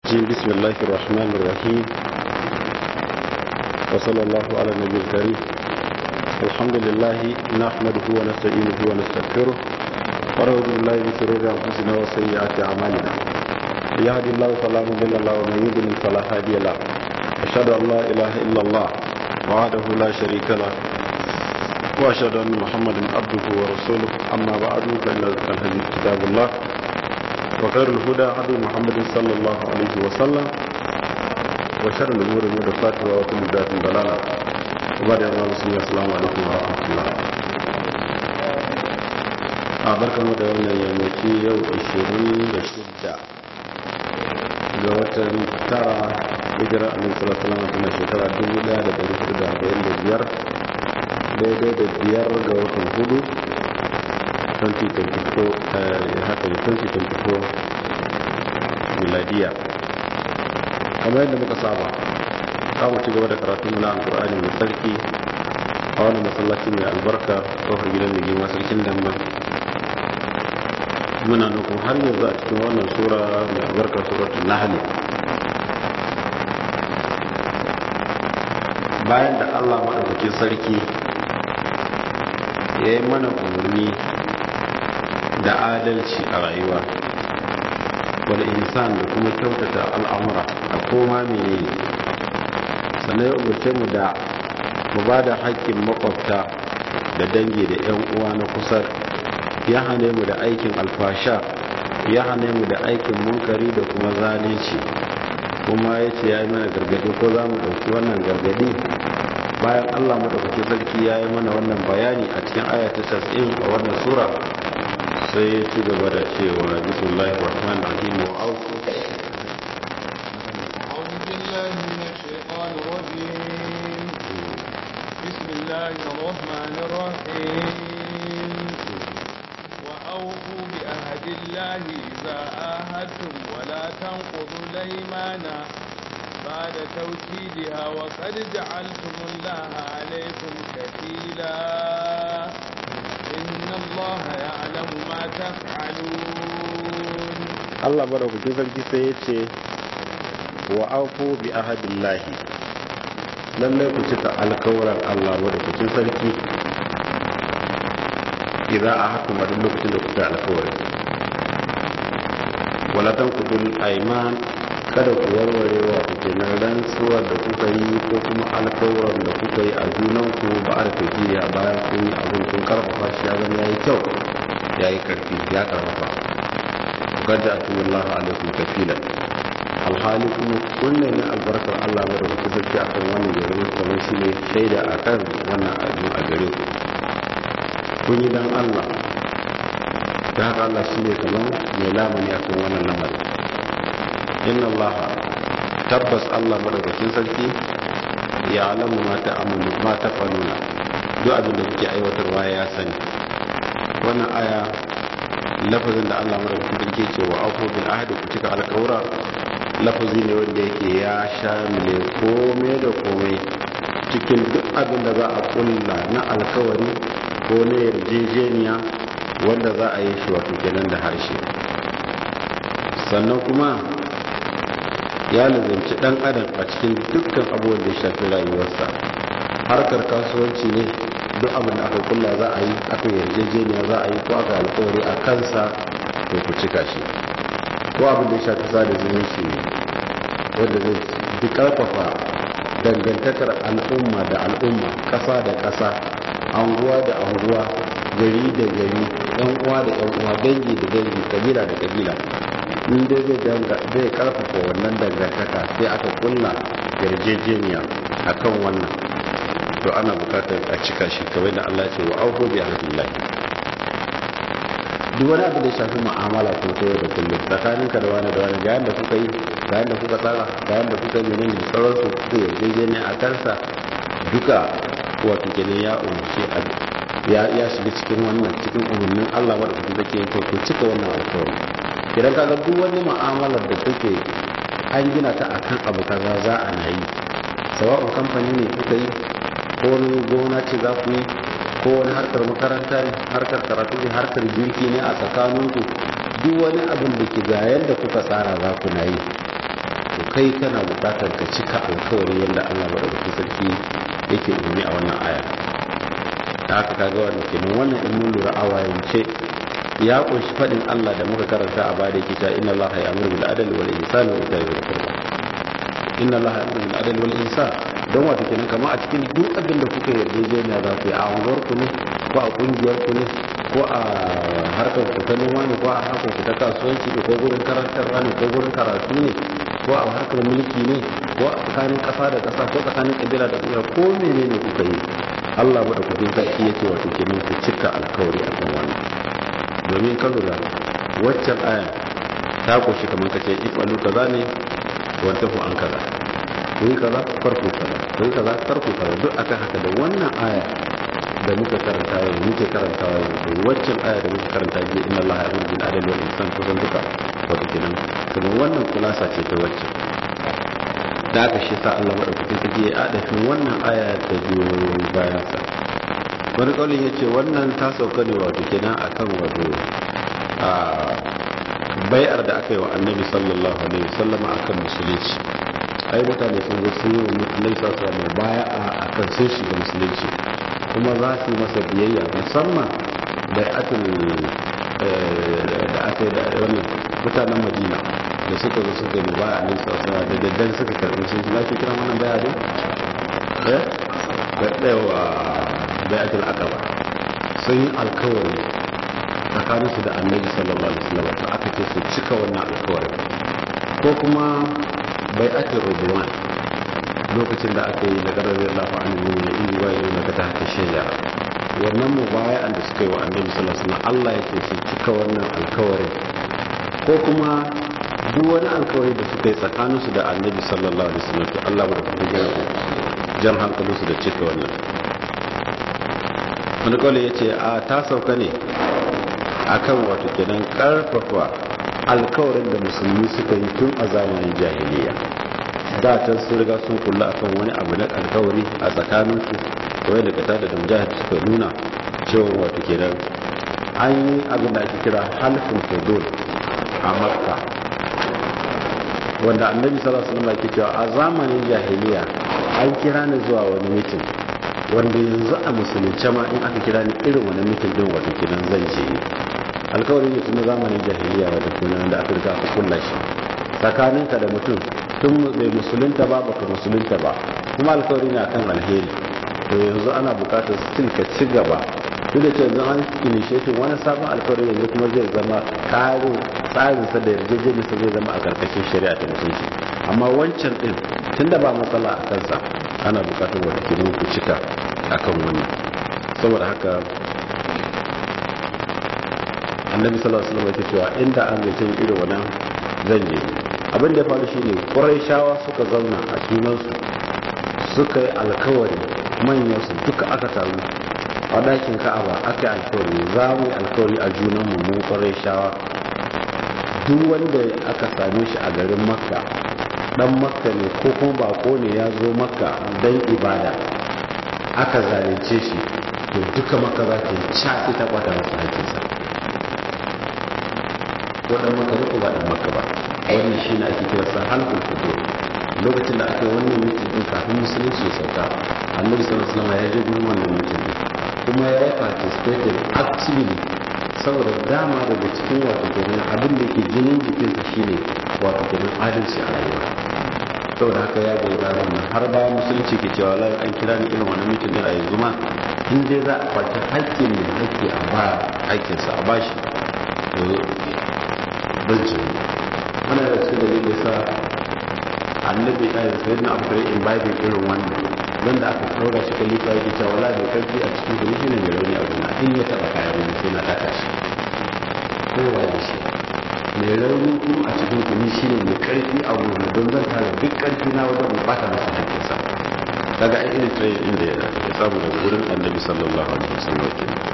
بسم الله الرحمن الرحيم وصلى الله على النبي الكريم الحمد لله نحمده ونستعينه ونستغفره ونعوذ بالله من شرور انفسنا وسيئات اعمالنا يهدي الله فلا مضل له ومن يضلل فلا هادي له اشهد ان لا اله الا الله وحده لا شريك له واشهد ان محمدا عبده ورسوله اما بعد فان الحديث كتاب الله وخير الهدى هدي محمد صلى الله عليه وسلم وشر الامور محدثاتها وكل بدعه ضلاله وبعد يا مسلمين السلام عليكم ورحمه الله a barkamu da wannan yammaci yau 26 ga watan tara hijira a nisa salama tana shekara 1445 daidai da biyar ga watan hudu 2024 miladiya kamar yadda muka saba mu ci gaba da karatu muna alkur'ani mai sarki a wani masallaci mai albarka kofar gidan da girma sarkin damba muna nukun har yanzu a cikin wannan sura mai albarka suratul nahli bayan da allah maɗaukakin sarki ya yi mana umarni da adalci a rayuwa wal insan da kuma kyautata al'amura a koma menene sannan ya umarce mu da mu ba da haƙƙin makwabta da dangi da 'yan uwa na kusa ya hane mu da aikin alfasha ya hane mu da aikin munkari da kuma zalunci kuma ya ce ya yi mana gargadi ko za mu ɗauki wannan gargadi bayan allah maɗaukaki sarki ya yi mana wannan bayani a cikin ayata 90 a wannan sura sai ya ci gaba da cewa bismillahir rahmanir rahim wa auku بسم الله الرحمن الرحيم وأوفوا بأهد الله إذا آهدتم ولا تنقضوا الأيمان بعد توكيدها وقد جعلتم الله عليكم كفيلا إن الله يعلم ما تفعلون Allah madaukakin sarki sai ya ce wa aufu bi ahadillahi lallai ku cika alkawuran Allah madaukakin sarki idan a haka ma duk lokacin da kuka alkawari wala tanqudul ayman kada ku warware wa kuke nan rantsuwar da kuka yi ko kuma alkawuran da kuka yi a junanku ba a tafiya bayan kun yi abin kun karfafa shi ya zama yayi kyau yayi karfi ya karfafa gadda atullahu alaikum kafilan alhali kuma kunne ne albarkar Allah ba da kuka sarki akan wannan gari kamar shi ne shaida akan wannan abin a gare ku kun yi dan Allah da haka Allah shi ne kamar mai lamani akan wannan lamarin inna Allah tabbas Allah madaukakin sarki ya alamu ma ta amulu ma ta faluna duk abin da kuke aiwatarwa ya sani wannan aya lafazin da Allah madaukakin sarki ce wa afu bil ahdi ku cika alkawura lafazi ne wanda yake ya shamile komai da komai cikin duk abin da za a kulla na alkawari ko na yarjejeniya wanda za a yi shi wato kenan da harshe sannan kuma ya lazanci dan adam a cikin dukkan abubuwan da ya shafi rayuwarsa harkar kasuwanci ne duk abin da aka kulla za a yi aka yarjejeniya za a yi ko aka alkawari a kansa to ku cika shi ko abin da ya shafi sada zumunci ne wanda zai fi karfafa dangantakar al'umma da al'umma ƙasa da ƙasa anguwa da anguwa gari da gari yan uwa da yan uwa dangi da dangi kabila da kabila in dai zai karfafa wannan dangantaka sai aka kulla yarjejeniya akan wannan to ana bukatar a cika shi kamar da Allah ce wa auku bi ahdillahi duk wani abu da shafi mu'amala ko ta yau da kullum tsakanin ka da wani da wani ga yanda kuka yi ga yanda kuka tsara ga yanda kuka yi menene da sauransu kuka yarjejeniya a kansa duka wato kenan ya umarci ya ya shiga cikin wannan cikin umarnin Allah wadda kuka take yin to cika wannan alƙawari idan ka ga duk wani mu'amalar da take an gina ta akan abu kaza za a na yi sawa'un kamfani ne kuka yi ko wani gona ce za ku yi ko wani harkar makaranta ne harkar karatu ne harkar girki ne a tsakaninku duk wani abin da ke ga yadda kuka tsara za ku na yi kai kana bukatar ka cika alkawari yadda Allah madaukakin sarki yake umarni a wannan aya da haka kaga wannan kenan wannan in mun lura a wayance ya kunshi fadin Allah da muka karanta a bada yake cewa inna Allah ya'muru bil adli wal ihsani wa ita'i dhil qurba inna Allah ya'muru bil adli wal ihsan don wato kenan kamar a cikin duk abin da kuka yarjejeniya za ku yi a unguwar ku ne ko a kungiyar ku ne ko a harkar ku ta noma ne ko a harkar ku ta kasuwanci ne ko gurin karantarwa ne ko gurin karatu ne ko a harkar mulki ne ko a tsakanin kasa da kasa ko tsakanin kabila da kabila ko menene kuka yi Allah madaukakin sarki yake wato kenan ku cika alkawari a kan wannan domin ka lura waccan aya ta koshi kamar ka ce ifalu kaza ne wata ku an kaza ku yi kaza farko kaza ku yi kaza farko kaza duk akan haka da wannan aya da muka karanta yanzu muke karantawa yanzu waccan aya da muka karanta jiya inna allaha ya'muru bil adli wal ihsan kusan duka wato kenan kuma wannan kulasa ce ta waccan da aka shi sa Allah madaukakin sarki ya adafin wannan aya ta biyo bayan sa wani kaulin ya ce wannan ta sauka ne wato kenan akan wato a bai'ar da aka yi wa annabi sallallahu alaihi wasallam akan musulunci ai mutane sun zo sun yi wa annabi sallallahu alaihi wasallam bai'a akan sun shiga musulunci kuma za su yi masa biyayya musamman bai'atul da aka yi da wannan mutanen madina da suka zo suka yi baya annabi sallallahu alaihi wasallam da daddare suka karɓi sun ji lafiya kira wannan bai'a din eh da bai'atul aqaba sun yi alkawari tsakaninsu da annabi sallallahu alaihi wasallam to aka ce su cika wannan alkawarin ko kuma bai ake rubuwan lokacin da aka yi da ƙarar lafa an yi na iri wa yi daga ta haka shaida wannan mubaya'an da suka yi wa annabi sallallahu alaihi wasallam Allah ya ce su cika wannan alkawarin ko kuma duk wani alkawari da suka yi tsakaninsu da annabi sallallahu alaihi wasallam to Allah ba da kuma jan hankalinsu da cika wannan wani kawai ya ce a ta sauka ne akan wato kenan karfafa alkawarin da musulmi suka yi tun a zamanin jahiliya da can sun riga sun kula akan wani abu na alkawari a tsakaninsu kawai da kata da mujahid suka nuna cewa wato kenan an yi abin da ake kira halfin fudul a makka wanda annabi sallallahu alaihi wasallam yake cewa a zamanin jahiliya an kira ni zuwa wani mitin wanda yanzu a musulunce ma in aka kira ni irin wani mitin din wato kenan zan je ni alkawari ne tun zamanin jahiliya wato kenan da aka riga aka kulla shi tsakaninka da mutum tun bai musulunta ba baka musulunta ba kuma alkawari ne akan alheri to yanzu ana bukatar still ka ci gaba duk da cewa an initiative wani sabon alkawari yanzu kuma zai zama karin tsarinsa da yarjejeniyarsa zai zama a karkashin shari'a ta musulunci amma wancan din tunda ba matsala a kansa ana bukatar wata kenan ku cika akan wannan saboda haka annabi sallallahu alaihi wasallam yake cewa inda an ga cin irin wannan zan je abin da ya faru shine quraishawa suka zauna a cikin su suka yi alkawari manyan su duka aka taru a dakin ka'aba aka yi alkawari za mu yi alkawari a junan mu mun quraishawa duk wanda aka same shi a garin makka dan makka ne ko kuma bako ne ya zo makka dan ibada aka zalunce shi to duka makka za ta yi ca ita kwata masa hakinsa wadan maka ne ko ba dan maka ba wannan shine ake kira sa halqul fudur lokacin da aka yi wannan mutum din kafin musulunci ya sauka annabi sallallahu alaihi wasallam ya je gurin wannan mutum din kuma ya yi participated actively saboda dama daga cikin wato kenan abin da ke jinin jikinsa shine wato kenan adalci a rayuwa saboda haka ya ga ranar nan har bayan musulunci ke cewa la an kira ni irin wannan mutum din a yanzu ma in dai za a kwaci haƙƙin mai haƙƙi a ba haƙƙinsa a bashi don jini ana da cikin da zai sa annabi ɗaya da sayyidina abu kare in bible irin wannan don da aka ɗaura shi kalifa yake cewa wala mai karfi a cikin gari shi ne mai rauni a gona in ya taɓa kayan wani sai na taka shi kowa da shi mai rauni kuma a cikin gari shi ne mai karfi a gona don zan tara duk karfi na wajen mu bata masa hankinsa daga ai irin tsayin inda ya samu daga wurin annabi sallallahu alaihi wasallam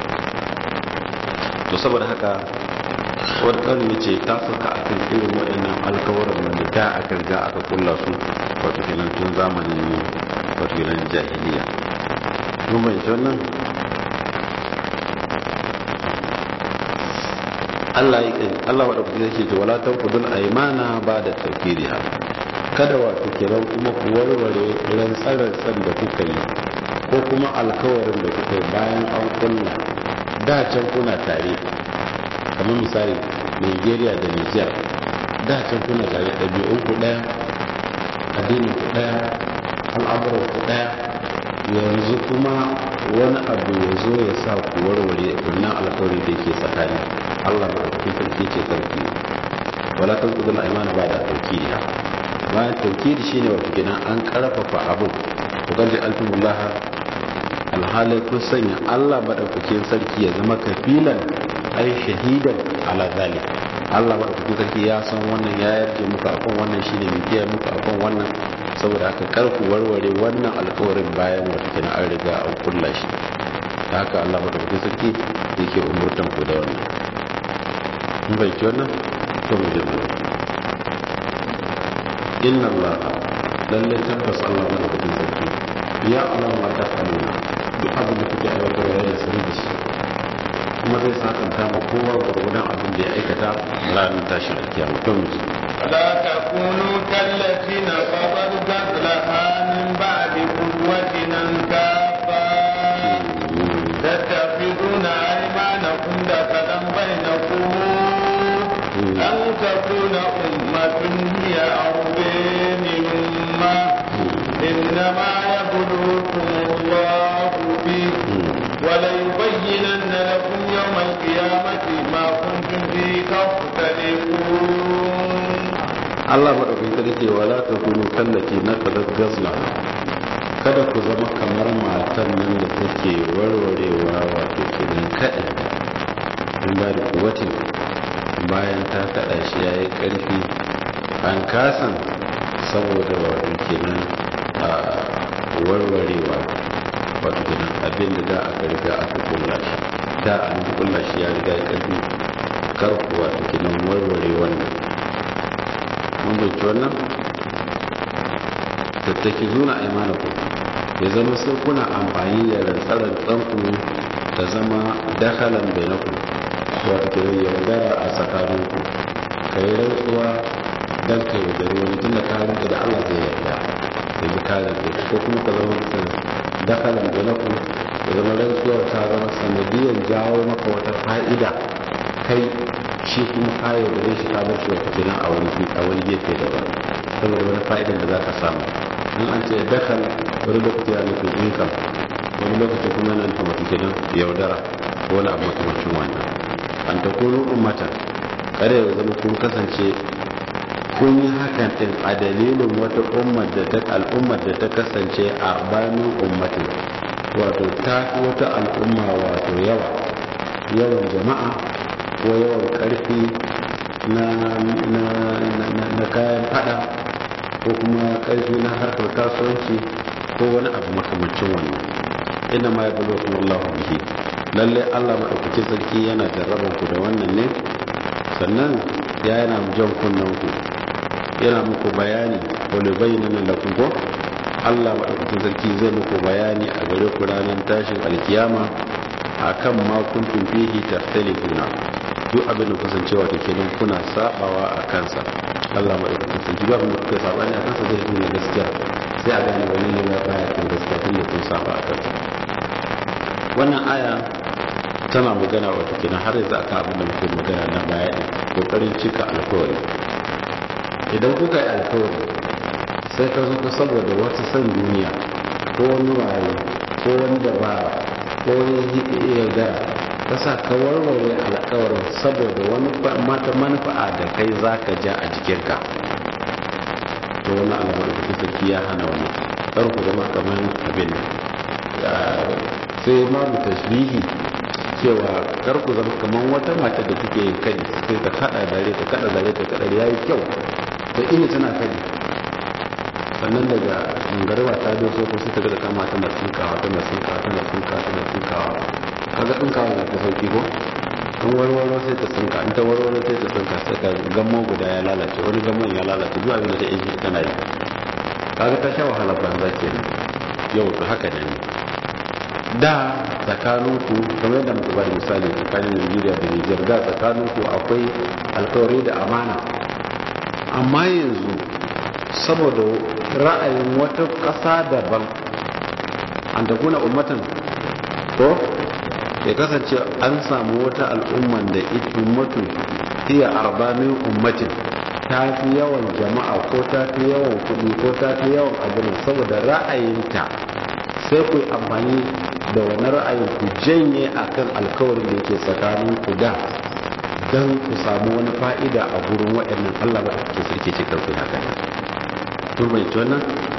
to saboda haka wani ƙarin ya ce ta sauka a kan irin waɗannan alkawarar wanda da aka riga aka kulla su wato kenan tun zamanin wato kenan jahiliya mun bayyance wannan Allah ya Allah wa dauki yake ce wala tanqudul aymana ba da tawkiriha kada wato kenan kuma ku warware rantsarantsan da kuka yi ko kuma alkawarin da kuka yi bayan an kulla da can kuna tare kamar misali nigeria da niger da can kuna tare ɗabi'un ku ɗaya addinin ku ɗaya al'amuran ku ɗaya yanzu kuma wani abu ya zo ya sa ku warware wannan alkawari da ke tsakani allah ba ɗauki sarki ce sarki wala kan kudin aimana ba da taukiriya bayan taukiri shine wato gidan an karfafa abin ku gaji alfimullah alhalai kun sanya allah maɗaukakin sarki ya zama kafilan ai shahidan ala zalik allah maɗaukakin sarki ya san wannan ya yarje muku akan wannan shine mai kiyaye muku akan wannan saboda haka karku warware wannan alkawarin bayan wata kina an riga an kulla shi da haka Allah madaukakin sarki yake umurtan ku da wannan mun bai ci wannan to mu je inna Allah lalle tabbas Allah madaukakin sarki ya Allah ma ta faluna duk abin da kuke aiwatar da yana sani da shi kuma zai sakanta ma kowa gurgudan abin da ya aikata ranar tashin alkiyama to mu ji لا تكونوا كالتي نقضت غزلها من بعد قوة أنكافا تتخذون أيمانكم دخلا بينكم أن تكون أمة هي أرضي من أمة إنما يبلوكم الله به وليبينن لكم يوم القيامة ما كنتم فيه تختلفون Allah maɗaukakin sarki wala ta kunu kallaci na kadar gazla kada ku zama kamar matan nan da take warwarewa wato kenan kaɗa in ba da kuwatin bayan ta kaɗa shi ya yi ƙarfi an kasan saboda wato kenan a warwarewa wato kenan abin da da aka riga aka kulla shi da an kulla shi ya riga ya ƙarfi kar ku wato kenan warware wannan mun bai wannan tattaki zuna aimanaku ya zama sai kuna amfani da rantsarar tsanku ta zama dakalan bainaku wato ke yaudara a tsakaninku ka yi rantsuwa don ka yaudari wani tun da ka rinka da allah zai yarda ya bi kare ko kuma ka zama dakalan bainaku ya zama rantsuwar ta zama sanadiyar jawo maka wata fa'ida kai shi kuma ka yaudare shi ka bar shi wata kenan a wani a wani gefe daban saboda wani fa'idan da za ka samu in an ce dakal wani lokaci ya nufin income wani lokaci kuma yana nufin wata kenan yaudara ko wani abu makamancin wannan an ta kunu ummatan kada ya zama kun kasance kun yi hakan din a dalilin wata ummar da ta al'ummar da ta kasance a bayan ummatin wato ta fi wata al'umma wato yawa yawan jama'a ko yawan karfi na kayan fada ko kuma karfi na harkar kasuwanci ko wani abu makamancin wannan ina ma ya bulo kuma Allah bihi lalle Allah maɗaukaki sarki yana jarraban ku da wannan ne sannan ya yana jan kunnen ku yana muku bayani wani bayyana lakum ko Allah maɗaukaki sarki zai muku bayani a gare ku ranar tashin alkiyama akan ma kuntum fihi taftalifuna duk abin da kasancewa da kenan kuna sabawa a kansa Allah ma ɗauka sun ji babin da kuka saba ne a kansa zai nuna gaskiya sai a gane wani ne ya baya kan gaskiya tun da kun saba a kansa wannan aya tana magana wata kenan har yanzu akan abin da muke magana na baya ne kokarin cika alkawari idan kuka yi alkawari sai ka zo ka saboda wata san duniya ko wani waye ko wani dabara ko wani yaudara ka sa ka warware alkawarin saboda wani mata manufa'a da kai za ka ja a jikinka to wani alamar da sarki ya hana wani kar ku zama kamar abin sai ma mu tashbihi cewa kar ku zama kamar wata mata da take yin kai sai ta kada dare ta kada dare ta kada yayi kyau da ina tana kai sannan daga garba ta doso ko sai ta ga kama tana tsinkawa tana tsinkawa tana tsinkawa tana tsinkawa kaga tsinkawa da ta sauki ko in warwaro sai ta tsinka in ta warwaro sai ta tsinka sai ka gammo guda ya lalace wani gammon ya lalace duk abin da ta yi tana yi kaga ta sha wahala banza kenan yau to haka ne da tsakaninku kamar yadda muka bada misali tsakanin Nigeria da Niger da tsakaninku akwai alkawari da amana amma yanzu saboda ra'ayin wata ƙasa daban an da kuna ummatan ko ya kasance an samu wata al'umman da ita ummatu hiya arba min ummatin ta fi yawan jama'a ko ta fi yawan kuɗi ko ta fi yawan abin saboda ra'ayinta sai ku yi amfani da wani ra'ayin ku janye akan alkawarin da yake tsakanin ku da don ku samu wani fa'ida a gurin waɗannan Allah ba ke sarki ce karku haka turbanci wannan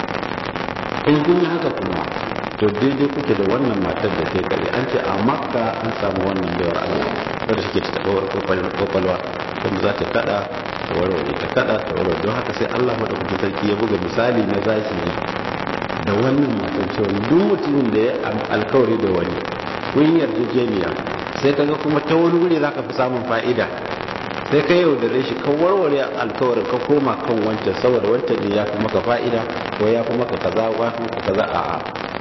in kun yi haka kuma to daidai kuke da wannan matar da kai kare an ce a makka an samu wannan baiwar Allah wadda shi ke ta taɓa kwakwalwa wanda za ta kada ta warware ta kada ta warware don haka sai Allah madaukakin sarki ya buga misali na zahiri da wannan matan cewa duk mutumin da ya alkawari da wani kun yarjejeniya sai ka ga kuma ta wani wuri zaka fi samun fa'ida sai ka yaudare shi ka warware alkawarin ka koma kan wancan saboda wancan ne ya fi maka fa'ida ko ya fi maka kaza ko ya fi maka kaza a'a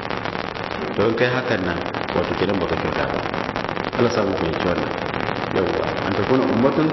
to in kai hakan nan wato kidan baka kyauta ba Allah samu fahimci wannan yawwa an ta kuna ummatun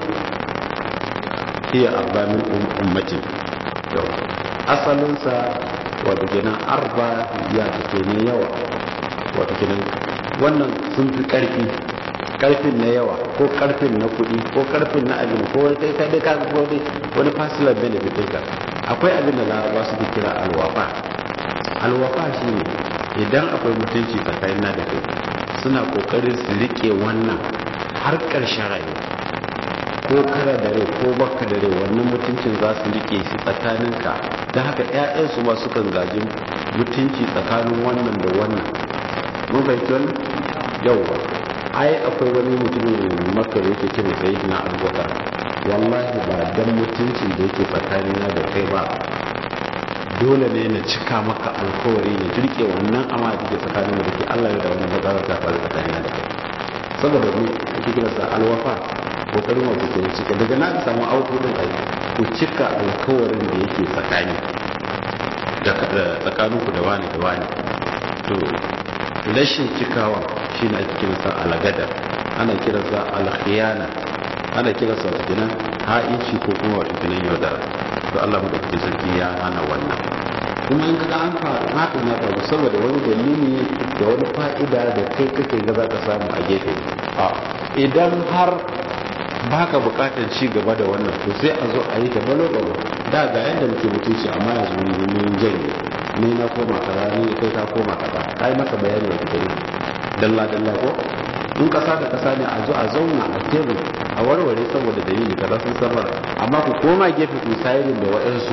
hiya arba min ummatin to asalinsa wato kenan arba ya take ne yawa wato kenan wannan sun fi karfi karfin na yawa ko karfin na kudi ko karfin na abin ko wani kai kai ka ko dai wani fasilar benefit ɗinka akwai abin da laraba su kira alwafa alwafa shine idan akwai mutunci tsakanin na da kai suna kokarin su rike wannan har ƙarshen rayuwa ko kara da rai ko baka da rai wannan mutuncin za su rike shi tsakaninka don haka 'ya'yansu ma sukan gaji mutunci tsakanin wannan da wannan mun fahimci wannan yauwa ai akwai wani mutumin makka da yake ce mai sayi na abubakar wallahi ba dan mutuncin da yake tsakanina da kai ba dole ne na cika maka alkawari na jirke wannan amma da ke tsakanin da ke Allah ya da wani bazawar ta faru tsakanina da kai saboda mu ake kira sa alwafa kokarin wa kuke cika daga na ka samu auto din ai ku cika alkawarin da yake tsakani da tsakaninku da wani da wani to rashin cikawa shine ake kiransa alagada ana kiransa alkhiyana ana kiransa wata kinan ha'inci ko kuma wata kinan yaudara to Allah madaukakin sarki ya hana wannan kuma in kaga an faru hakan ya faru saboda wani dalili da wani fa'ida da kai kake ga za ka samu a gefe a idan har baka bukatar ci gaba da wannan to sai a zo a yi ta balo balo da ga yadda muke mutunci amma yanzu mun janye ni na koma kaza ni kai ka koma kaza kai maka bayani wa kike dalla dalla ko in kasa da kasa ne a zo a zauna a tebur a warware saboda dalili kaza sun samar amma ku koma gefe ku sayirin da wa'ansu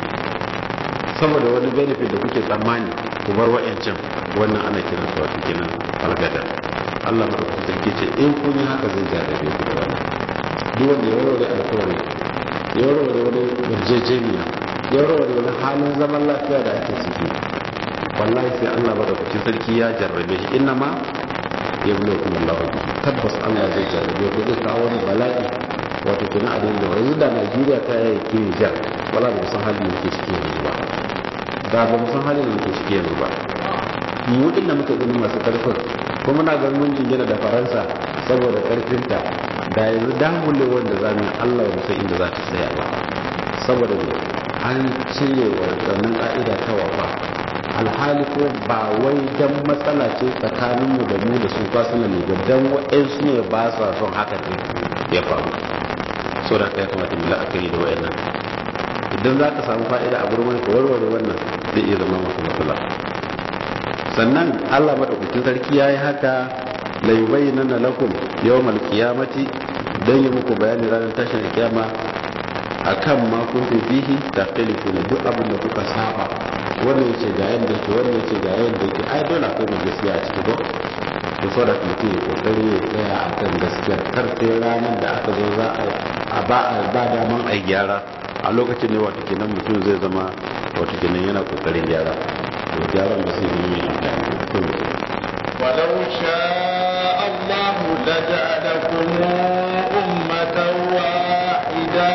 saboda wani benefit da kuke tsammani ku bar wa'ancan wannan ana kiran su wato kenan algada Allah madaukakin sarki ce in kun yi haka zai jarrabe ku da wannan duk wanda ya warware alkawari ya warware wani yarjejeniya ya warware wani halin zaman lafiya da ake ciki wallahi sai Allah madaukakin sarki ya jarrabe shi inna ma ya bulo kuma Allah tabbas Allah zai jarrabe ku zai kawo wani bala'i wato kina a dinga yanzu da Najeriya ta yi kiri jar wala ba san halin da muke ciki yanzu ba da ba mu san halin da muke ciki yanzu ba mu din da muke ganin masu karfin ko muna ganin mun jingina da Faransa saboda karfinta da yanzu damule wanda zamu Allah ba sai inda za ta tsaya ba saboda ne an cire wa wannan ka'ida ta wafa alhali ko ba wai dan matsala ce tsakaninmu da mu da su fasila ne ba dan wa'ansu ne ba sa son haka ne ya faru so da ya kamata mu la'akari da wa'annan idan za ka samu fa'ida a gurin ka warware wannan zai iya zama maka matsala sannan Allah madaukakin sarki yayi haka la yubayyana lakum yawmal qiyamati dan yi muku bayani ranar tashin kiyama akan ma kuntum fihi taqtalifuna duk abin da kuka saba wannan yace ga yanda yake wannan yace ga yanda yake ai dole akwai mu gaskiya a cikin ko to so da mutum ya kokari ya tsaya akan gaskiya kar sai ranar da aka zo za a ba a ba daman ai gyara a lokacin ne wato kenan mutum zai zama wato kenan yana kokarin gyara to gyaran da sai yi amfani ولو شاء الله لجعلكم أمة واحدة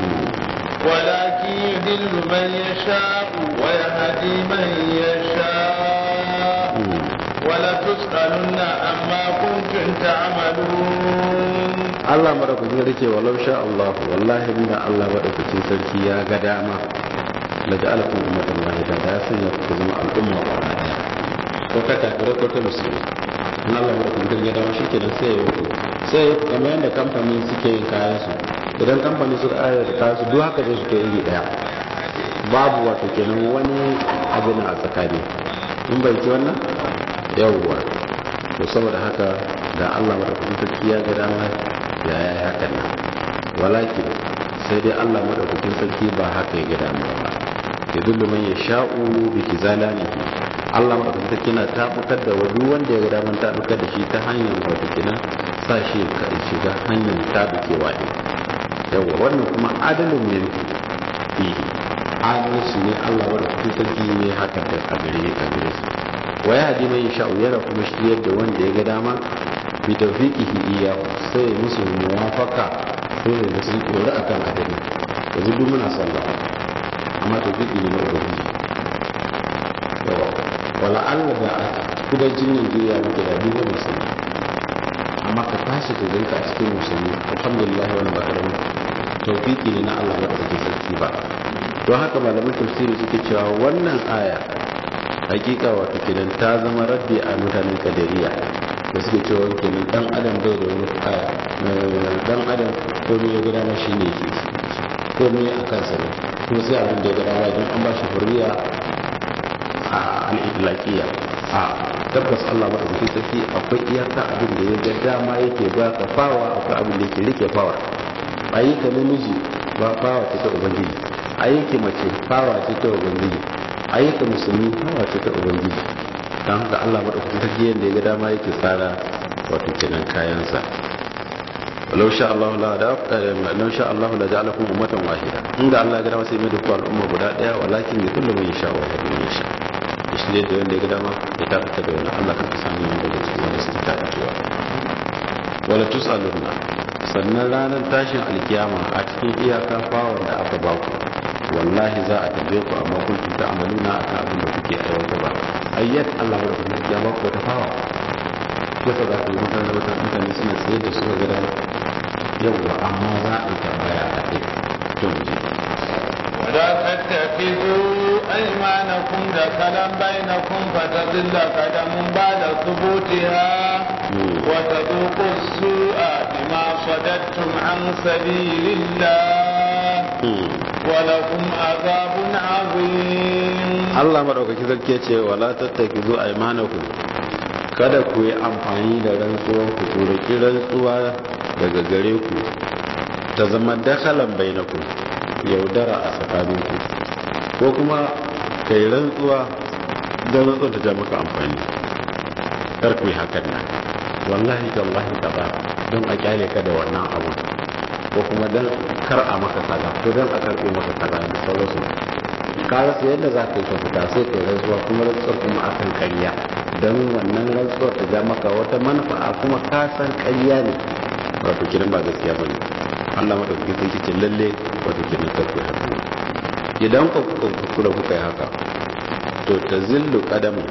ولكن يذل من يشاء ويهدي من يشاء ولتسألن عما كنتم تعملون Allah madaukakin sarki walau sha Allah wallahi inda Allah madaukakin sarki ya ga dama la ja'alakum ummatan wahida da ya sanya ku zama al'umma ba wani daya ko ta kafire ko ta musulmi in Allah ya kuma ya dawo shi kenan sai ya yi sai ya kamar yadda kamfani suke yin kayan su idan kamfani suka ayar kayan su duk haka zai su kai iri daya babu wato kenan wani abin a tsakani in bai ci wannan yawwa to saboda haka da Allah madaukakin sarki ya ga dama ya yi hakan nan walakin sai dai Allah madaukakin sarki ba haka ya ga dama ba ya dullu man yasha'u bi kizalani Allah madaukakin sarki na tabbatar da wani wanda ya ga dama tabbatar da shi ta hanyar wato kenan sa shi ka shiga hanyar tabbakewa ne yawa wannan kuma adalin ne fihi adalci ne Allah madaukakin sarki ne haka da a gare a gare su wa ya hadi man yasha'u yana kuma shiryar da wanda ya ga dama bi tawfiqihi iyyahu sai musu muwafaka sai da sun tsoro akan adali yanzu duk muna sallah amma tawfiqi ne na ubangiji yawa wala Allah da kudancin Najeriya muke da duk wani musulmi amma ka tashi ka ganka a cikin musulmi alhamdulillah wani ba karamin tawfiqi ne na Allah ba da sarki ba don haka malaman tafsiri suke cewa wannan aya hakika wato kenan ta zama raddi a mutanen kadariya da suke cewa kenan dan adam bai da wani aya dan adam komai ya gada ma shine yake komai a kansa ne kuma sai abin da ya gada ma idan an ba shi hurriya a al-idlaqiyya a tabbas Allah ba da sarki akwai iyaka abin da ya ga dama yake ba ka fawa akwai abin da yake rike fawa ayyuka namiji ba fawa ce ta ubangiji ayyuka mace fawa ce ta ubangiji ayyuka musulmi fawa ce ta ubangiji don haka Allah maɗaukakin sarki yadda ya ga dama yake tsara wato kenan kayansa walau sha Allah la da walau sha Allah la ja'alakum ummatan wahida inda Allah ya ga dama sai mai duk al'umma guda daya walakin bi kullu man yasha wa yahdi man yasha shi ne da wanda ya ga dama ya tabbata da wannan Allah kan sami mu daga cikin wanda suke tabbatuwa wala tusaluna sannan ranar tashin alkiyama a cikin iyaka fawar da aka ba ku wallahi za a tambaye ku amma kun ta amaluna akan abin da kuke aiwata ba ayyat Allah ba da ya ba ku wata fawa yasa za ku yi mutane wata mutane suna tsaye da suka gada yawwa amma za a yi tambaya a kai to mu je ولا تتخذوا أيمانكم دخلا بينكم فتضل قدم بعد ثبوتها وتذوقوا السوء بما صددتم عن سبيل الله ولكم عذاب عظيم Allah madaukaki zarke ce wala tattakizu aymanakum kada ku yi amfani da rantsuwar ku ku riki rantsuwa daga gare ku ta zama dakalan bainakum yaudara a tsakaninku ko kuma kai rantsuwa don rantsuwa ta ja maka amfani kar ku yi hakan nan wallahi tallahi kaza don a kyale ka da wannan abu ko kuma don kar a maka kaza ko don a karɓe maka kaza da sauransu ka rasa yadda za ka yi ka fita sai ka yi rantsuwa kuma rantsuwar kuma akan karya don wannan rantsuwar ta ja maka wata manufa kuma ka san karya ne wato kiran ba gaskiya ba ne Allah madaukakin sarki ce lalle wato kiran ka ku haka idan ka kula kuka yi haka to ta zillu kadamu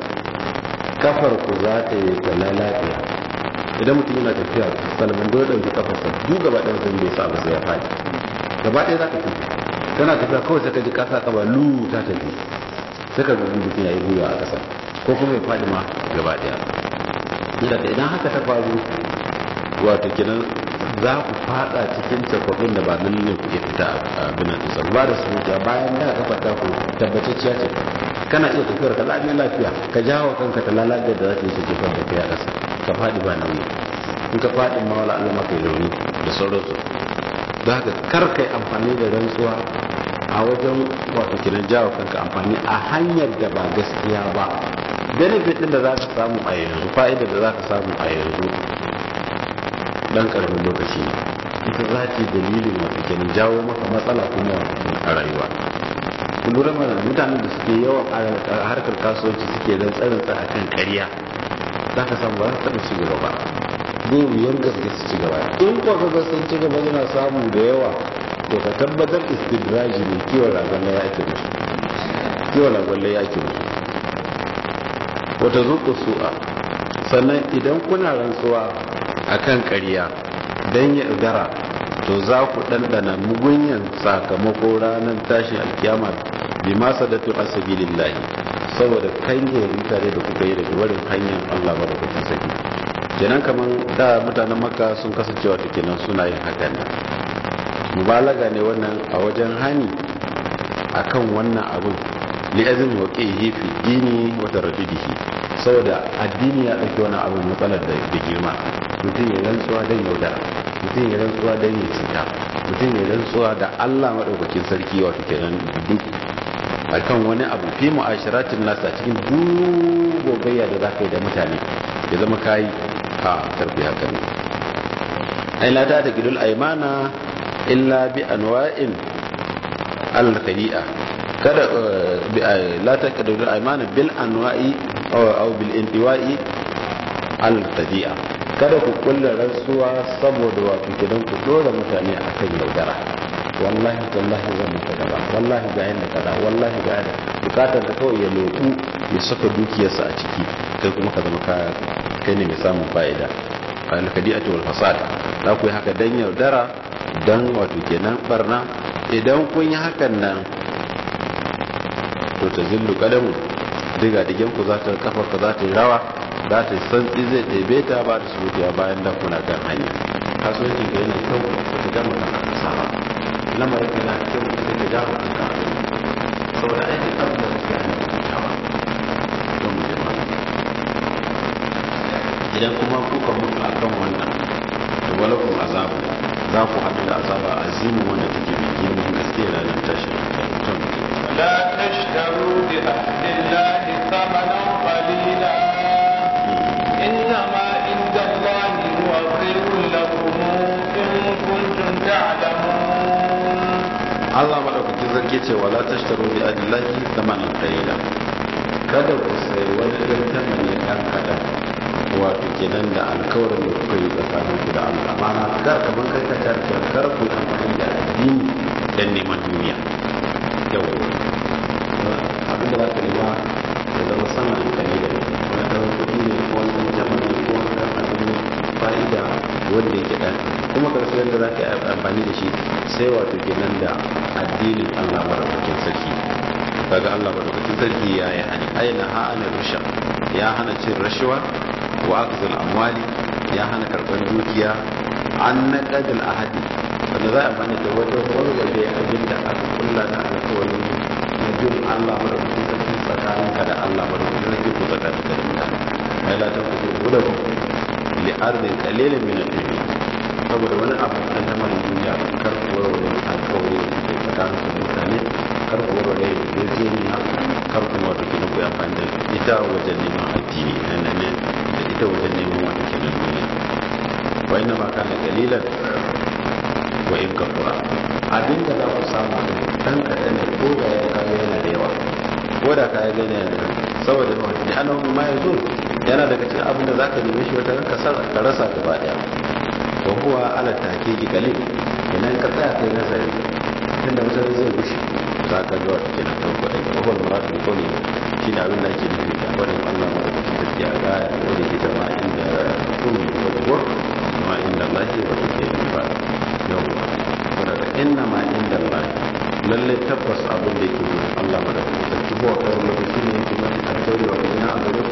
kafar ku za ta yi ta lalafiya idan mutum yana tafiya salman dole ɗauki kafarsa duk gaba ɗaya sun bai sa ba sai ya faɗi gaba ɗaya za ka tafi kana tafiya kawai sai ka ji kasa kaba lu ta tafi sai ka gugu mutum ya yi gwiwa a ƙasa ko kuma ya faɗi ma gaba ɗaya daga idan haka ta faru wato kenan za ku fada cikin cakwabin da ba nan ne ku iya fita a binan ɗinsa ba da su wuta bayan da ka fata ku tabbatacciya ce kana iya tafiyar ka lafiya lafiya ka jawo kanka ta lalace da za ta yi su jefar da kai a ƙasa ka faɗi ba nauyi in ka faɗi ma wala Allah maka rauni da sauransu don haka kar kai amfani da rantsuwa a wajen wato kiran jawo kanka amfani a hanyar da ba gaskiya ba benefit din da za ka samu a yanzu fa'idar da za ka samu a yanzu dan karamin lokaci ne ita za ta dalilin wato kenan jawo maka matsala kuma wato a rayuwa ku lura mana mutanen da suke yawan a harkar kasuwanci suke rantsarantsa a kan ƙarya za ka samu ba za su taɓa ci gaba ba zai wuyar gaske su ci gaba in kuwa ka sun ci gaba yana samu da yawa to ka tabbatar istidraji ne kiwon ragon ya ake musu kiwon ragon ya ake musu wata zuƙu su'a sannan idan kuna rantsuwa a kan ƙarya don ya udara to za ku ɗanɗana mugunyan sakamako ranar tashin alkiyama bima sadatu asabilillahi saboda kange mutane da kuka yi daga barin hanyar Allah madaukakin sarki kenan kaman da mutanen makka sun kasancewa ta kenan suna yin hakan nan mubalaga ne wannan a wajen hani akan wannan abun li'azin waqihi fi dini wa tardidihi saboda addini ya dauki wani abu matsalar da girma mutum ya rantsuwa dan yaudara mutum ya rantsuwa dan ya cuta mutum ya rantsuwa da Allah madaukakin sarki wato kenan duk akan wani abu fi mu'ashiratin nasa cikin gogayya da zaka yi da mutane ya zama kai a karfi haka ne ai la ta gidul aymana illa bi anwa'in al-khadi'a kada la ta gidul aymana bil anwa'i aw bil indiwa'i al-khadi'a kada ku kulla rantsuwa saboda wato kidan ku dora mutane akan yaudara wallahi tallahi zan maka kaza wallahi ga yanda kaza wallahi ga yanda bukatar da kawai ya loku ya saka dukiyarsa a ciki kai kuma ka zama ka kai ne mai samun fa'ida al-kadi'atu wal fasad za ku yi haka dan yaudara dan wato kenan barna idan kun yi hakan nan to ta zillu kadamu diga digen ku za ta kafa ka za ta yi rawa za ta santsi zai ɗebe ta ba da surutiya bayan da kuna kan hanya kasuwancin ka yana kyau ba ta gama kan kasa ba lamarin ka na kyau sai ka jawo kanka abin saboda aikin abin da kake ana kyawa don mu jama'a idan kuma kuka mutu a kan wannan da walakun azabu za ku haɗu da azaba azimu wanda take mai girman gaske ranar tashi ta mutu لا تشتروا بعهد الله ثمنا قليلا إنما عند الله هو خير لكم إن كنتم تعلمون Allah madaukakin zarge ce wala tashtaru bi adillahi thamanan qalila kada ku sai wani dan tamani dan kadan wato kenan da alkawarin da kuka yi tsakanin ku da Allah amana kar kaman kai ka tarke kar ku amfani da addini dan neman duniya yau abin da za ka nema ya zama sama da kalila wani dan kuɗi ne ko wani dan tamani ko wani dan abin fa'ida wanda yake dan kuma karshe yadda za ka yi amfani da shi sai wato kenan da addinin Allah madaukakin sarki kaga Allah madaukakin sarki ya yi hani aina ha ana rusha ya hana cin rashawa wa akzul amwali ya hana karɓar dukiya an naqadul ahadi wanda za a amfani da wata warware abin da aka kulla na alƙawarin na bin Allah madaukakin sarki tsakaninka da Allah madaukakin sarki ko tsakaninka da mutane ai la tanqudu hudakum li ardin qalilin min ad-dunya saboda wani abu dan ta mara duniya kar ku warware alkawari da ke tsakanin ku mutane kar ku warware da yarjejeniya kar ku wato kina ku amfani da ita wajen neman addini na ne da ita wajen neman wato kina duniya wa inna ma kana qalilan wa in kafura abinda za ku samu dan kadan da ko ga ya kawo yana da yawa ko da kaya gani yana da saboda da annabi ma yazo yana daga cikin abin da zaka neme shi wata ranka ka rasa gaba daya wa huwa ala tahqiqi qalil idan ka tsaya kai nazari tunda mutane zai gushi za ka ga wata kenan kan ko aiki wa murad bi qawli shine abin da ake nufi da wannan Allah ma da take a ga wanda ke jama'a inda kun wa huwa ma inda Allah wa take ba yawa kuma da inna ma inda Allah lalle tabbas abin da yake gurin Allah ma da take huwa kawai lokaci ne kuma a daure wa ina a gare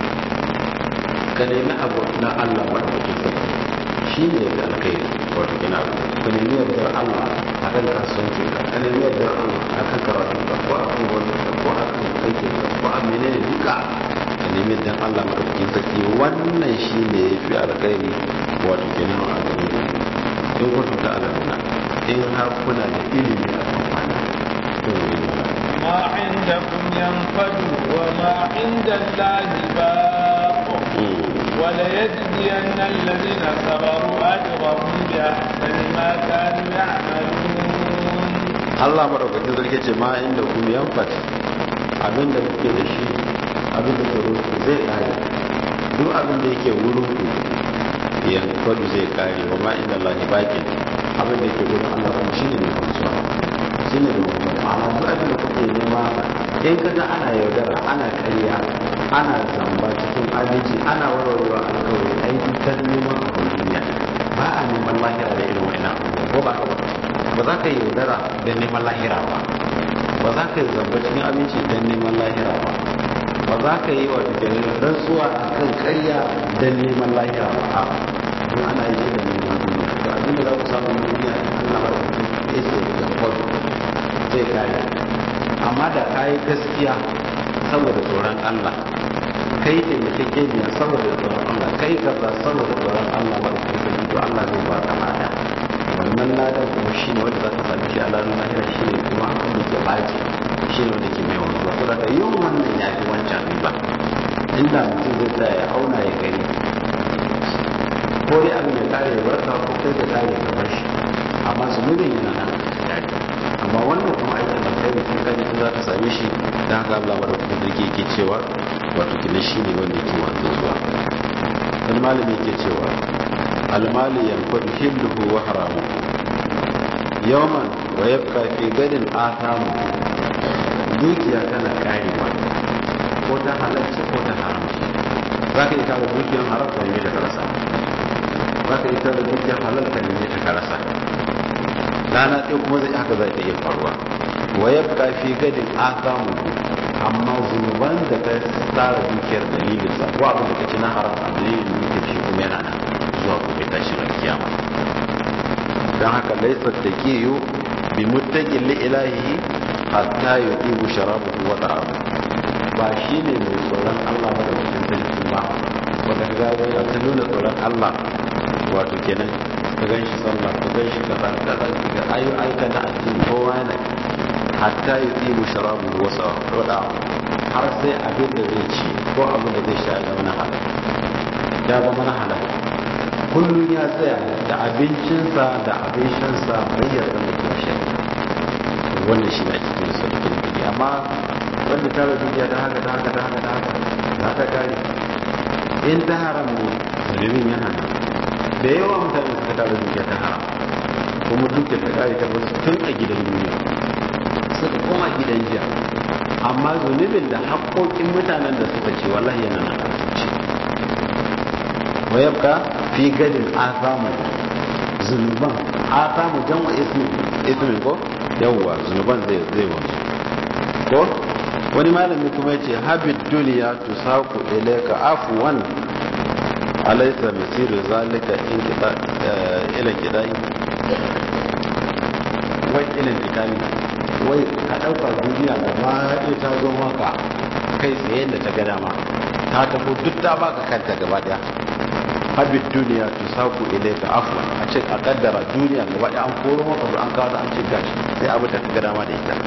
ka nemi abu na Allah ma da take shi ne da alkhairi wato gina ka nemi yardar Allah a kan kasuwanci ka ka nemi yardar Allah a kan karatu ka ko a kan wani ka ko a kan aikin ka ko a menene duka ka nemi yardar Allah madaukakin sarki wannan shi ne ya fi alkhairi wato gina a gare ku in kuntum ta alamuna in har kuna da ilimi a kan wannan ما عندكم ينفد وما عند الله باق وليجزين الذين صبروا أجرهم بأحسن ما كانوا يعملون Allah madaukakin sarki ce ma inda kuma yanfat abin da kuke da shi abin da ke rufu zai kare duk abin da yake wurin ku yanfadu zai kare wa ma inda Allah ne bakin abin da yake wurin Allah kuma shine ne kusuwa shine ne kuma amma duk abin da kuke nema in kaga ana yaudara ana karya ana zamba cikin abinci ana warwarewa alkawari aiki ta neman abin duniya ba a neman lahira da irin wa'ina ko ba ka ba ba za ka yi yaudara da neman lahira ba ba za ka yi zamba cikin aminci don neman lahira ba ba za ka yi wata ke rantsuwa a kan karya don neman lahira ba a don ana yi da neman duniya to abinda za ku samu duniya Allah ba da ya ce da kwado zai kare amma da ka yi gaskiya saboda tsoron Allah kai taimakekeniya saboda tsoron Allah kai kaza saboda tsoron Allah ba da kuma to Allah zai ba ka lada wannan ladan kuma shi ne wanda za ka sami shi a ranar lahira shi ne kuma wanda ke baci shi ne wanda ke mai wanzuwa to daga yin wannan ya fi wancan riba inda mutum zai tsaya ya auna ya gani ko dai abin ya kare ya barka ko kai ka kare ka bar shi amma zunubin yana nan a kare amma wannan kuma aikin da kai mutum kan yi za ka same shi da haka Allah ba da kuma zirki yake cewa wato kina shi ne wanda yake wanzu zuwa dan malami yake cewa almali yanfadu hilluhu wa haramu yawman wa yabqa fi gadin athamu dukiya tana karewa ko ta halarci ko ta haramci za ka yi tara dukiyar haram ka neme ta karasa za ka yi tara dukiyar halal ka neme ta karasa rana ɗaya kuma zai haka za ta iya faruwa wa yabqa fi gadin athamu amma zunuban da ka tsara dukiyar dalilinsa ko abin da ka ci na haram a dalilin dukiyar shi kuma yana nan zuwa gobe tashin alkiyama don haka laisa da ke yi bi muttaƙin li'ilahi hatta yi ibu sharabu wa ta'amu ba shi ne mai tsoron allah ba da cikin sarki ba wanda ka gaba ya ta nuna tsoron allah wato kenan ka gan shi sallah ka gan shi kaza kaza ga ayu aika na addini kowa yana hatta yi ibu sharabu wa ta'amu har sai abin da zai ci ko abin da zai sha ya zama na halal ya zama na halal kullum ya tsaya da abincinsa da abin shansa bayyar da mutum shi wannan shi na cikin sarkin kudi amma wanda ta da dukiya ta haka ta haka ta haka ta haka za ta kare in ta haram ne zunubin yana nan da yawa mutane suka tara dukiya ta haram kuma dukiya ta kare ta wasu tun a gidan duniya suka koma gidan jiya amma zunubin da haƙoƙin mutanen da suka ce wallahi yana nan a zuci wa yabka fi gadin asamu zunuban asamu jam'a ismin ismin ko yawwa zunuban zai zai wanzu ko wani malami kuma yace habid duniya tusaku ilayka afwan alaysa masiru zalika in kita ila kidai wai ilin kitani wai ka dauka duniya da ma ta zo maka kai tsaye da ta ga dama ta tafi duk ta baka kanta gaba daya habib duniya tu saku ilaika afwan a ce a kaddara duniya gaba ɗaya an koro maka an kawo an ce gashi sai abu da kaga dama da ita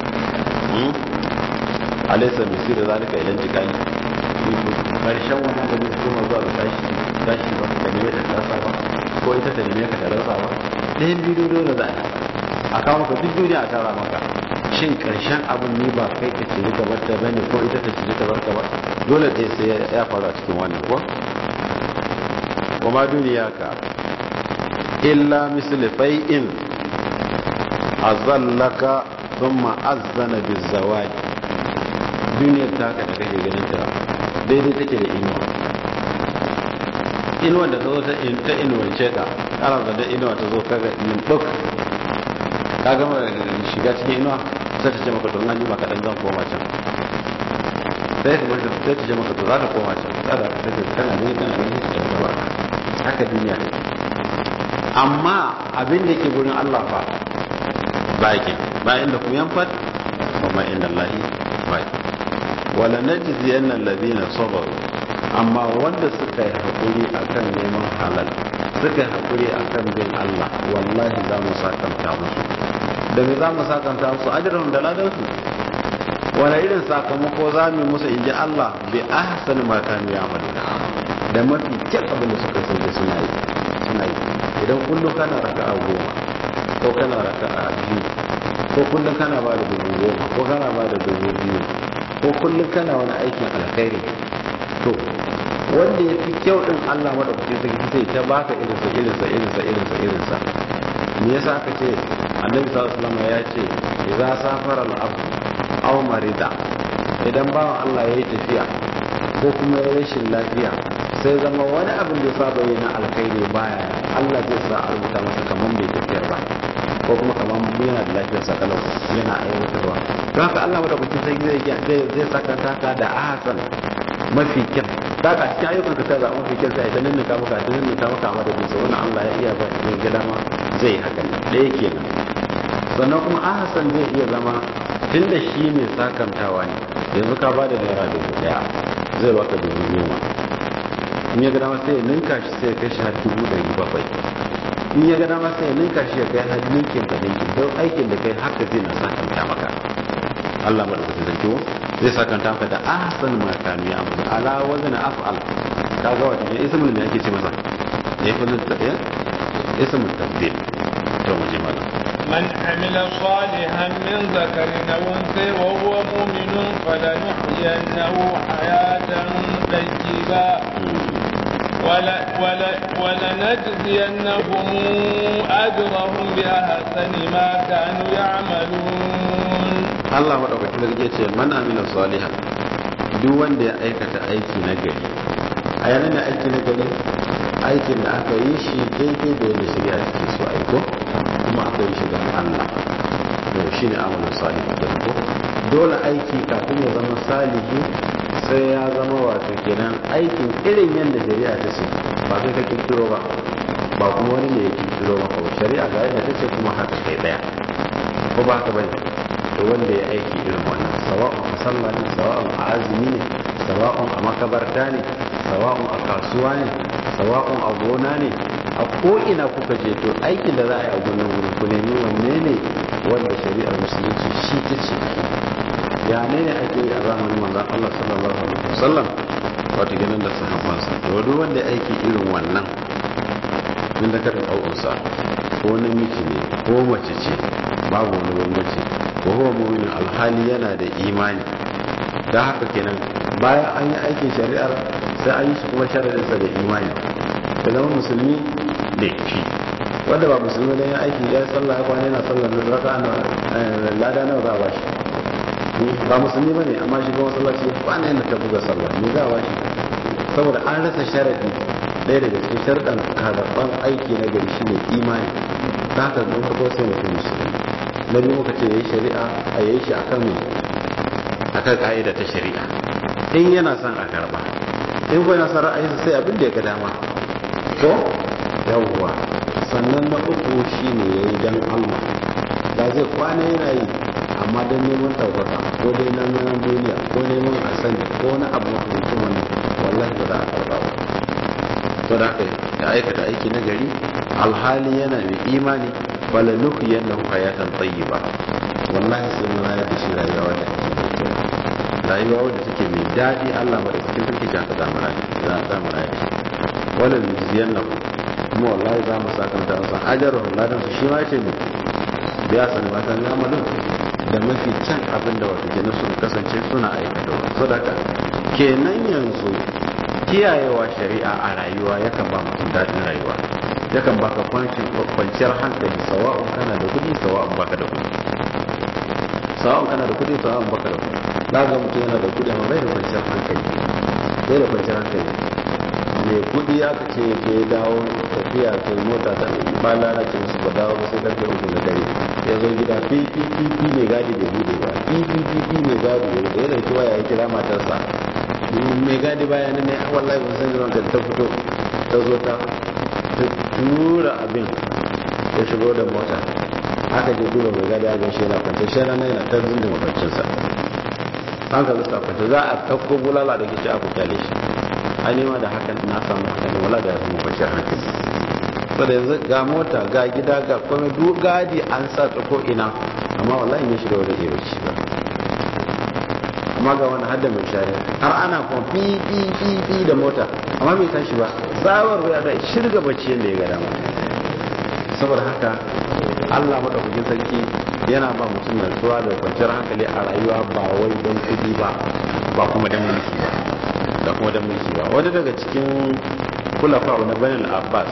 alaysa misira zalika ilan jikani karshen wannan da zai koma zuwa ga tashi tashi ba ka neme ta rasa ba ko ita ta neme ka ta rasa ba ɗayan bidiyo dole za a kawo maka duk duniya a tara maka shin karshen abin ni ba kai ka ce ka bar ta bane ko ita ta ce ka bar ka ba dole ɗaya sai ya faru a cikin wannan ko وما دنياك إلا مثل فيء أظلك ثم أذن بالزواج duniyar taka da kake ganin ta daidai take da inuwa inuwa da ta zo ta inuwance ka ana zanda inuwa ta zo kaga min duk ka gama shiga cikin inuwa sai ta ce maka to an yi maka dan zan koma can sai ta maka sai ta ce maka to za ka koma can tsara ta ce kana ne kana ne ta gaba haka duniya ne amma abin da ke gurin Allah fa ba yake ba inda ku yanfat kuma inda Allah ba wala najzi anna alladhina sabaru amma wanda suka yi hakuri akan neman halal suka yi hakuri akan bin Allah wallahi za mu sakanta musu da me za mu sakanta musu ajrahum da ladan su wala irin sakamako za mu musu inji Allah bi ahsani ma kanu ya'maluna da mafi kyan abin da suka sauke suna yi suna yi idan kullum kana raka a goma ko kana raka a biyu ko kullum kana ba da dubu goma ko kana ba da dubu biyu ko kullum kana wani aikin alkhairi to wanda ya fi kyau din Allah madaukaki sarki sai ta baka irinsa irinsa irinsa irinsa irinsa me yasa aka ce annabi sallallahu alaihi wasallam ya ce idza safara al-abd aw marida idan bawan Allah yayi tafiya ko kuma ya rashin lafiya sai zama wani abin da saba yi na alkhairi baya Allah zai sa a rubuta masa kamar bai tafiyar ba ko kuma kamar yana da lafiyar sakalau yana aiwatarwa don haka Allah madaukakin sai zai zai zai saka taka da ahsan mafi kyan da ka cikin ayyukan ka kaza mafi kyan sai ta ninninka maka ta ninninka maka amma da bisa wannan Allah ya iya ba ya ga dama zai haka ne ɗaya kenan sannan kuma ahsan zai iya zama tunda shi mai sakantawa ne yanzu ka ba da naira dubu daya zai baka dubu goma in ya ga dama sai ya ninka shi sai ya kai shi har dubu ɗari bakwai in ya ga dama sai ya ninka shi ya kai har ninkin da ninkin don aikin da kai haka zai na sakanta maka Allah madaukakin sarki zai sakanta maka da ahsan ma kanu ya amuru ala wazn af'al kaga wata ne ismul me ake ce masa ne fa nan tafiya ismul tabdil to mu ji malam من عمل صالحا من ذكر أو أنثى وهو مؤمن فلنحيينه حياة طيبة ولا ولا ولنجزينهم أجرهم بأحسن ما كانوا يعملون Allah madaukakin sarki ce man amila salihan duk wanda ya aikata aiki na gari a yanar da aiki na gari aikin da aka yi shi daidai da yadda shari'a take so aiko kuma aka yi shi don Allah to shi ne amalin salihu da ko dole aiki kafin ya zama salihi sai ya zama wato kenan aikin irin yadda shari'a ta ce ba kai ka kirkiro ba ba kuma wani ne ya kirkiro maka ba shari'a ga yadda ta ce kuma haka kai daya ko ba haka bane to wanda ya aiki irin wannan sawa'un a sallah ne sawa'un a azumi ne sawa'un a makabarta ne sawa'un a kasuwa ne sawa'un a gona ne a ko'ina kuka je to aikin da za a yi a gonan wurin ku nemi wanne ne wanda shari'ar musulunci shi ta ce ya ne ne ake yi a zamanin manzon Allah sallallahu alaihi wasallam wato ganin da sahabbansa to duk wanda ya aiki irin wannan min da karin au'unsa ko namiji ne ko mace ce babu wani bambanci wa huwa mu'minun alhali yana da imani da haka kenan bayan an yi aikin shari'ar sai an yi shi kuma sharaɗinsa da imani da zama musulmi da shi wanda ba musulmi da ya aiki ya sallah ya kwana yana sallah da raka na lada nawa za a bashi ba musulmi bane amma shi kuma sallaci ya kwana yana ta buga sallah me za a bashi saboda an rasa sharadi ɗaya daga cikin sharɗan karɓar aiki na gari shine imani ta haka don farko sai mutum musulmi na biyu muka ce ya yi shari'a a yayi shi akan mai akan ka'ida ta shari'a in yana son a karba in kuwa yana son ra'ayinsa sai abin da ya ga dama ko yawwa sannan na uku shine ya yi dan Allah da zai kwana yana yi amma don neman ɗaukaka ko dai na neman duniya ko neman a sani ko wani abu makamancin wannan wallahi ba za a karba ba to da haka ya aikata aiki na gari alhali yana mai imani wala nuhu yannahu hayatan tayyiba wallahi sai mun rayar da shi rayuwa wadda take mai kyau rayuwa wadda take mai daɗi Allah ba da cikin sarki ta za mu rayu za za mu rayu wala nuziyannahu kuma wallahi za mu saka mutane san ajaruhum ladan su shi ma yace ne biya sani ba kan amalin da mafi can abin da wato kenan sun kasance suna aikata sadaka kenan yanzu kiyayewa shari'a a rayuwa yakan ba mutum daɗin rayuwa yakan baka kwanciyar hankali sawa'un kana da kudi sawa'un baka da kudi sawa'un kana da kudi sawa'un baka da kudi na ga mutum yana da kudi amma bai da kwanciyar hankali bai da kwanciyar hankali mai kudi aka ce ke dawo tafiya ke mota ta ba lalace musu ba dawo ba sai karfe uku na dare ya zo gida ppp mai gadi da bude ba ppp mai gadi da bude ya dauki waya ya kira matarsa mai gadi baya ne wallahi ban san zuwan ka ta fito ta zo ta tura abin ya shigo da mota aka je duba mai gadi a shi yana kwance shi rana yana ta zindin mafarcinsa an ka zuta kwance za a ɗauko bulala da kici aka kyale shi a nema da hakan na samu hakan ne wala da ya samu kwanciyar hankali saboda yanzu ga mota ga gida ga komai duk gadi an sa ta ko ina amma wallahi ne shi da wani iya bacci ba amma ga wani hadda mai shari har ana kuma fi fi fi fi da mota amma bai tashi ba tsawar ya da shirga bacci yadda ya ga dama saboda haka Allah madaukakin sarki yana ba mutum natsuwa da kwanciyar hankali a rayuwa ba wai don kudi ba ba kuma don mulki ba da kuma don mulki ba wani daga cikin kulafa na banin abbas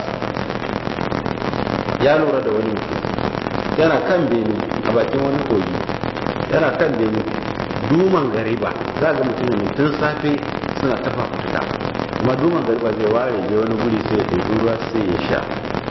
ya lura da wani mutum yana kan bene a bakin wani kogi yana kan bene duman gariba za ga mutum ne tun safe suna tafa fituka kuma duman gariba zai ware je wani guri sai ya ɗebi ruwa sai ya sha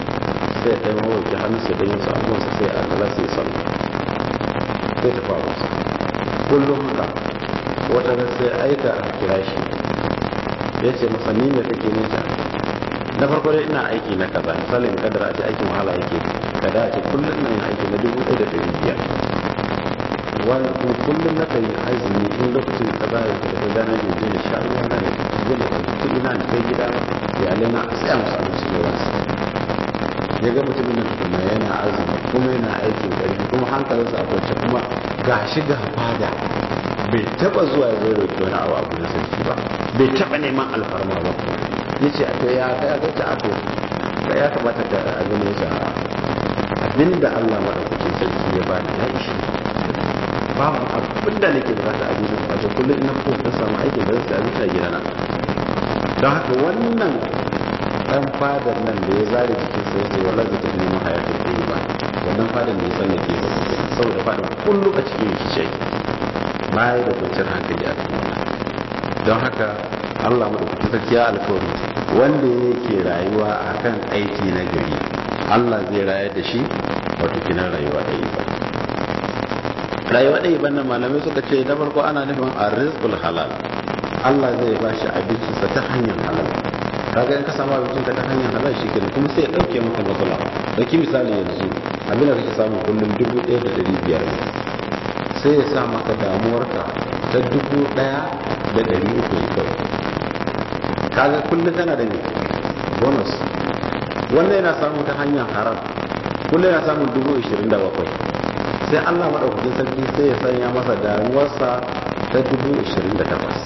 sai ya ɗaya mawauki hannu sai ɗaya yin abubuwansa sai a kala sai sallah sai ta faru kullum haka wata ran sai aika a kira shi ya ce masa ni me kake nita na farko dai ina aiki na kaza misali in kadara a ce aikin wahala yake kada a ce kullum ina yin aiki na dubu ɗaya da ɗari biyar wani kuma kullum na kan yi azumi in lokacin da kaza ya tafi gana ne je na sha ruwa na ne je na ɗauki kuɗi na na kai gida iyalai na a tsaya musu abinci da wasu ya ga mutumin da tukuna yana azumi kuma yana aikin ƙarfi kuma hankalinsa a kwance kuma ga shi ga fada bai taba zuwa ya zai roƙi wani abu abu na sarki ba bai taba neman alfarma ba ya ce a to ya ga ya gaci a to da ya kamata ka abin ya ce abin da Allah maɗaukakin sarki ya bani ya ishi babu abin da nake bukata a duniya ba to kullum ina fito ta samu aikin da zai abin a gidana don haka wannan dan fadar nan da ya zare jikin sa yace wallahi zai tafi neman hayatin da ba wannan fadar ne san yake ba saboda fadar kullu a cikin rikice baya da kwanciyar hankali a cikin wannan don haka Allah madaukakin sarki ya alkawari wanda yake rayuwa akan aiki na gari Allah zai rayar da shi wato kinan rayuwa ɗaya ba rayuwa ɗaya ban nan malamai suka ce na farko ana nufin arrizqul halal Allah zai ba shi abincinsa ta hanyar halal kaga in ka samu abincin ka ta hanyar halal shi kenan kuma sai ya dauke maka matsala dauki misali yanzu abin da kake samu kullum dubu ɗaya da ɗari biyar ne sai ya sa maka damuwarka ta dubu ɗaya da ɗari uku ne kawai kaga kullum kana da ne bonus wannan yana samu ta hanyar haram kullum yana samun dubu ishirin da bakwai sai allah maɗaukakin sarki sai ya sanya masa damuwarsa ta dubu ishirin da takwas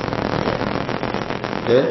eh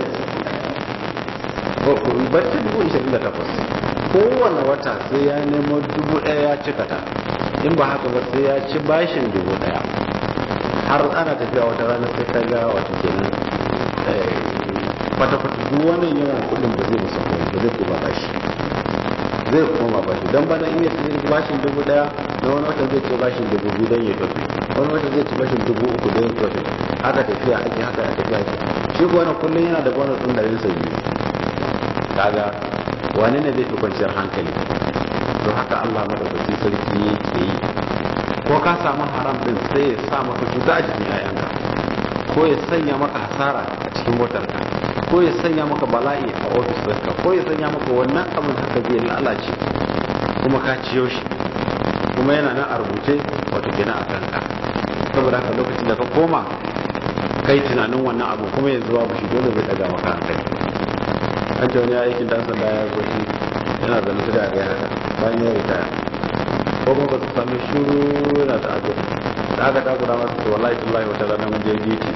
bacci dubu ishirin da takwas kowane wata sai ya nemo dubu ɗaya ya cika ta in ba haka ba sai ya ci bashin dubu ɗaya har ana tafiya wata rana sai ka ga wata kenan kwata-kwata duk wannan yawan kudin ba zai musa kuma ba zai kuma bashi zai koma bashi don bana iya ci bashin dubu ɗaya na wani wata zai ci bashin dubu biyu don ya tafi wani wata zai ci bashin dubu uku don ya tafi haka tafiya ake haka tafiya ake shi ko wani kullum yana da bonus ɗin ɗarin sa biyu kaga wani ne zai fi kwanciyar hankali don haka Allah madaukakin sarki yake yi ko ka samu haram din sai ya sa maka cuta a jikin yayanka ko ya sanya maka hasara a cikin motarka ko ya sanya maka bala'i a ofis ɗinka ko ya sanya maka wannan abin haka zai lalace kuma ka ciyo shi kuma yana nan a rubuce wato gina a kanka saboda haka lokacin da ka koma kai tunanin wannan abu kuma yanzu babu shi dole zai daga maka hankali an ce wani aikin dan sanda ya zo shi yana zane ta da ga haka bayan ya ritaya ko kuma ba su sami shuru yana ta ajo da aka takura masa su wallahi tallahi wata rana mun je duty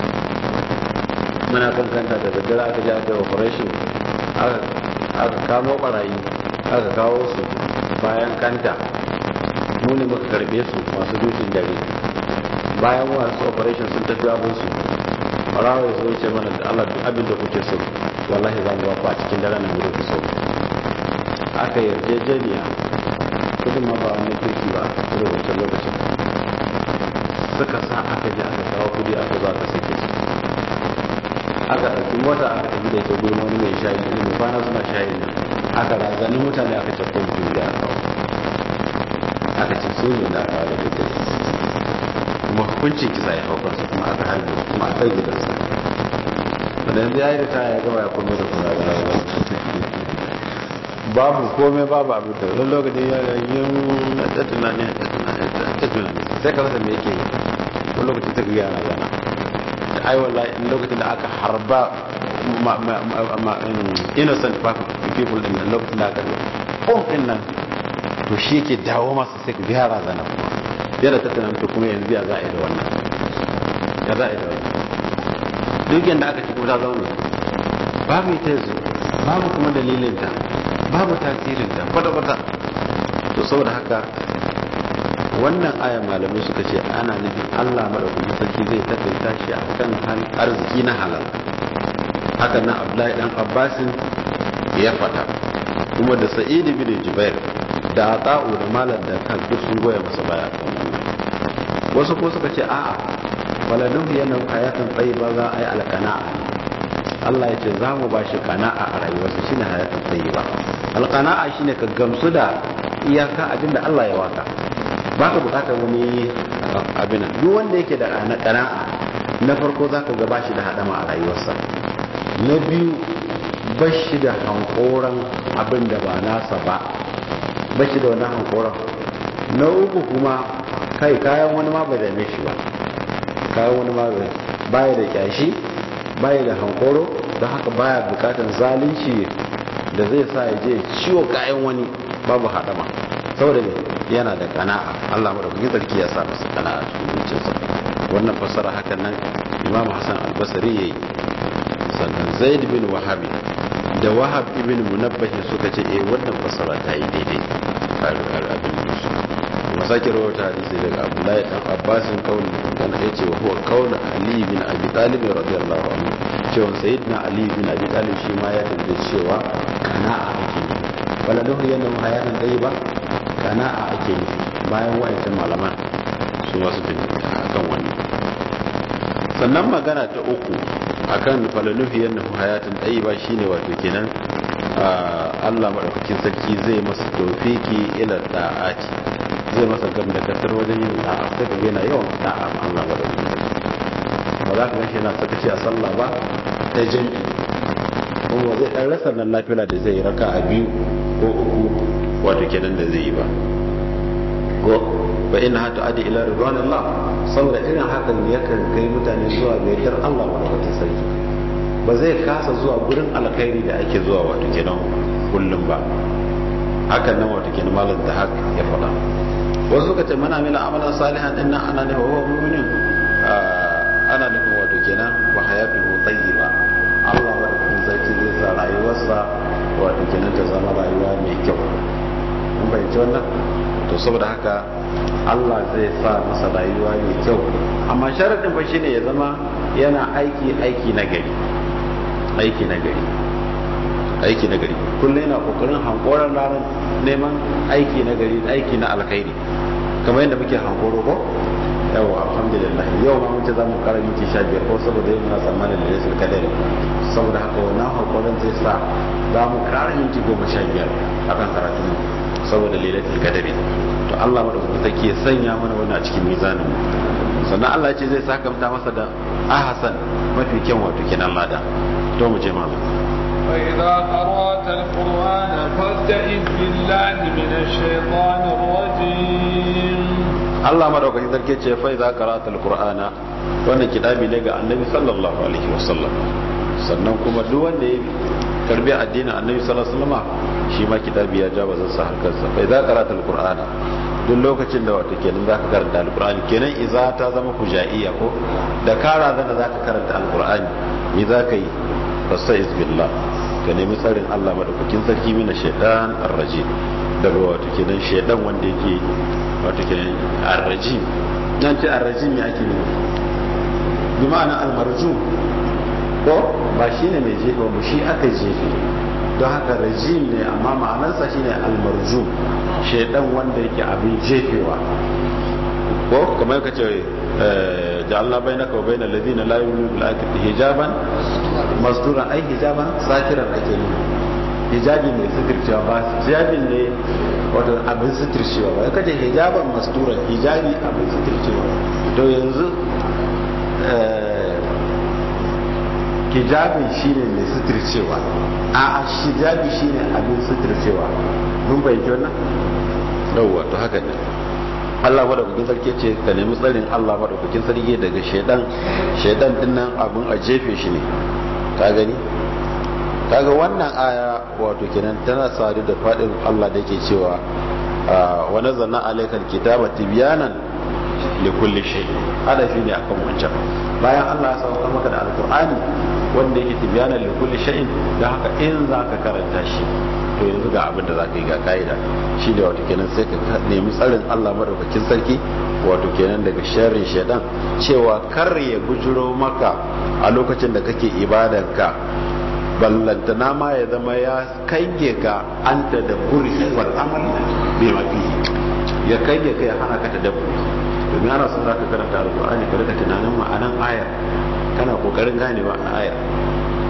muna kan kanta da daddare aka je aka yi operation aka kamo barayi aka kawo su bayan kanta mu ne muka karbe su masu dutin dare bayan wasu operation sun tafi abin su barawa ya zo ce mana da Allah duk abin da kuke so wallahi za mu ba ku a cikin dare nan gudu ku so aka yarjejeniya kudin ma ba wani kirki ba a wancan lokacin suka sa aka je aka kawo kudi aka zo aka sake su aka ɗauki mota aka tafi da ita gurin wani mai shayi ne mai kwana suna shayi nan aka razani mutane aka ce ko mutum da aka aka ce su ne da aka da daidai kuma hukuncin kisa ya hau kansu kuma aka harbe kuma a kai gidansa wanda yanzu ya yi da ta ya gaba ya kome da kuma da rawa babu komai babu abu da wani lokacin ya ga yin ta tunani ta tunani sai ka rasa me yake yi wani lokacin ta gaya na gana da ai wallahi lokacin da aka harba innocent people din nan lokacin da aka yi home din nan to shi yake dawo masa sai ka biya razana kuma yana ta tunani to kuma yanzu ya za a yi da wannan ya za a yi da wannan duk yadda aka ci kuma ta zaune babu ita yanzu babu kuma dalilinta babu tasirinta kwata-kwata to saboda haka wannan aya malamai suka ce ana nufin allah maɗaukakin sarki zai takaita shi a kan arziki na halal haka nan abdullahi dan abbasin ya faɗa kuma da sa'idu bin jubair da ata'u da malam da kan duk sun goya masa baya wasu kuma suka ce a'a waladun yana hayatan tsayi ba za a yi alkana'a Allah ya ce za mu ba shi kana'a a rayuwarsa shine hayatan tsayi ba alqana'a shine ka gamsu da iyaka abin da Allah ya waka baka bukatar wani abin duk wanda yake da qana'a na farko zaka ga bashi da hadama a rayuwarsa na biyu bashi da hankoran abin da ba nasa ba bashi da wannan hankoran na uku kuma kai kayan wani ma bai dame shi ba kayan wani ma bai baya da kyashi baya da hankoro don haka baya bukatar zalunci da zai sa ya je ciwo kayan wani babu hadama saboda ne yana da kana'a Allah madaukakin sarki ya sa masa kana'a cikin zuciyarsa wannan fassara hakan nan Imam Hassan Al-Basri yayi sannan Zaid bin Wahab da Wahab ibn Munabbah suka ce eh wannan fassara ta yi daidai abin da su kuma sake rawaita hadisi daga Abdullahi dan Abbas kauli dan yace wa huwa qaul Ali bin Abi Talib radiyallahu anhu cewa sayyidina Ali bin Abi Talib shi ma ya tabbata cewa kana'a ake nufi wala lahu yana hayanan dai ba kana'a ake nufi bayan wayancan malaman su ma su tafi akan wannan sannan magana ta uku akan falaluhi yannahu hayatun ba shine wato kenan Allah madaukakin sarki zai masa tawfiki ila da'ati zai masa gam da kasar wajen yin da'a sai ga yana yawan da'a ma Allah madaukakin sarki ba za ka ga shi yana sakaci a sallah ba ta jami'i kuma zai dan rasa nan lafiya da zai raka a biyu ko uku wato kenan da zai yi ba ko fa inna hatu adi ila ridwanillah saboda irin hakan ne yakan kai mutane zuwa ga yardar Allah madaukakin sarki ba zai kasa zuwa gurin alkhairi da ake zuwa wato kenan kullum ba hakan nan wato kenan malam da hak ya faɗa wasu suka ce mana mila amalan salihan din nan ana ne wa huwa mu'minin ana nufin wato kenan wa hayatuhu tayyiba Allah madaukakin sarki zai sa rayuwarsa wato kenan ta zama rayuwa mai kyau mun bayyana wannan to saboda haka Allah zai sa masa rayuwa mai kyau amma sharadin fa shine ya zama yana aiki aiki na gari aiki na gari aiki na gari kullum yana kokarin hankoran ranar neman aiki na gari aiki na alkhairi kamar yadda muke hankoro ko yawa alhamdulillah yau ma mun ce za mu kara minti sha biyar ko saboda yau muna tsammanin da yasul kadari saboda haka wannan hankoran zai sa za mu kara minti goma sha biyar akan karatun mu saboda lailatul kadari to Allah madaukakin take ya sanya mana wannan a cikin mizanin sannan Allah ce zai sakamta masa da ahasan mafi kyan wato kenan lada to mu je malam فإذا قرأت القرآن فاستعذ بالله من الشيطان الرجيم Allah madaukakin sarki ce fa idza qara'atal qur'ana wannan kitabi ne ga annabi sallallahu alaihi wasallam sannan kuma duk wanda ya karbi addinin annabi sallallahu alaihi wasallam shi ma kitabi ya ja bazan sa harkar sa fa idza qara'atal qur'ana duk lokacin da wato kenan zaka karanta alqur'ani kenan idza ta zama hujaiya ko da kara zana zaka karanta alqur'ani me zaka yi fastaiz billah ka nemi tsarin Allah madaukakin sarki mina shaitan arrajim daga wato kenan shaitan wanda yake wato kenan arrajim nan ce arrajim ya ake nemi bi ma'ana almarjum ko ba shine mai jefe ba shi aka jefe don haka rajim ne amma ma'anarsa shine almarjum shaitan wanda yake abin jefewa ko kamar ka ce ja'alna bainaka wa bainal ladina la yu'minuna bil akhirati hijaban masturan ai hijaban satiran ake yi hijabi mai suturcewa ba hijabin ne wato abin suturcewa ba kaje hijaban masturan hijabi abin suturcewa to yanzu hijabin shine mai suturcewa a hijabi shine abin suturcewa mun bayyana wannan yawwa to haka ne Allah madaukakin sarki ce ka nemi tsarin Allah madaukakin sarki daga shaidan shaidan din nan abun a jefe shi ne ka gani kaga wannan aya wato kenan tana sadu da fadin Allah da yake cewa wa nazalna alaykal kitaba tibyanan li kulli shay hadafi ne akan wancan bayan Allah ya sauka maka da alqur'ani wanda yake tibyanan li kulli shay'in dan haka in zaka karanta shi to yanzu ga abin da za ka yi ga ka'ida shi ne wato kenan sai ka nemi tsarin allah maɗaukakin sarki wato kenan daga sharrin shaidan cewa kar ya bujiro maka a lokacin da kake ibadanka ballantana ma ya zama ya kange ka an ta da buri wal amal bai mafi ya kange ka ya hana ka ta dabburi domin ana son za ka karanta alkur'ani ka rika tunanin ma'anan ayar kana kokarin ganewa a ayar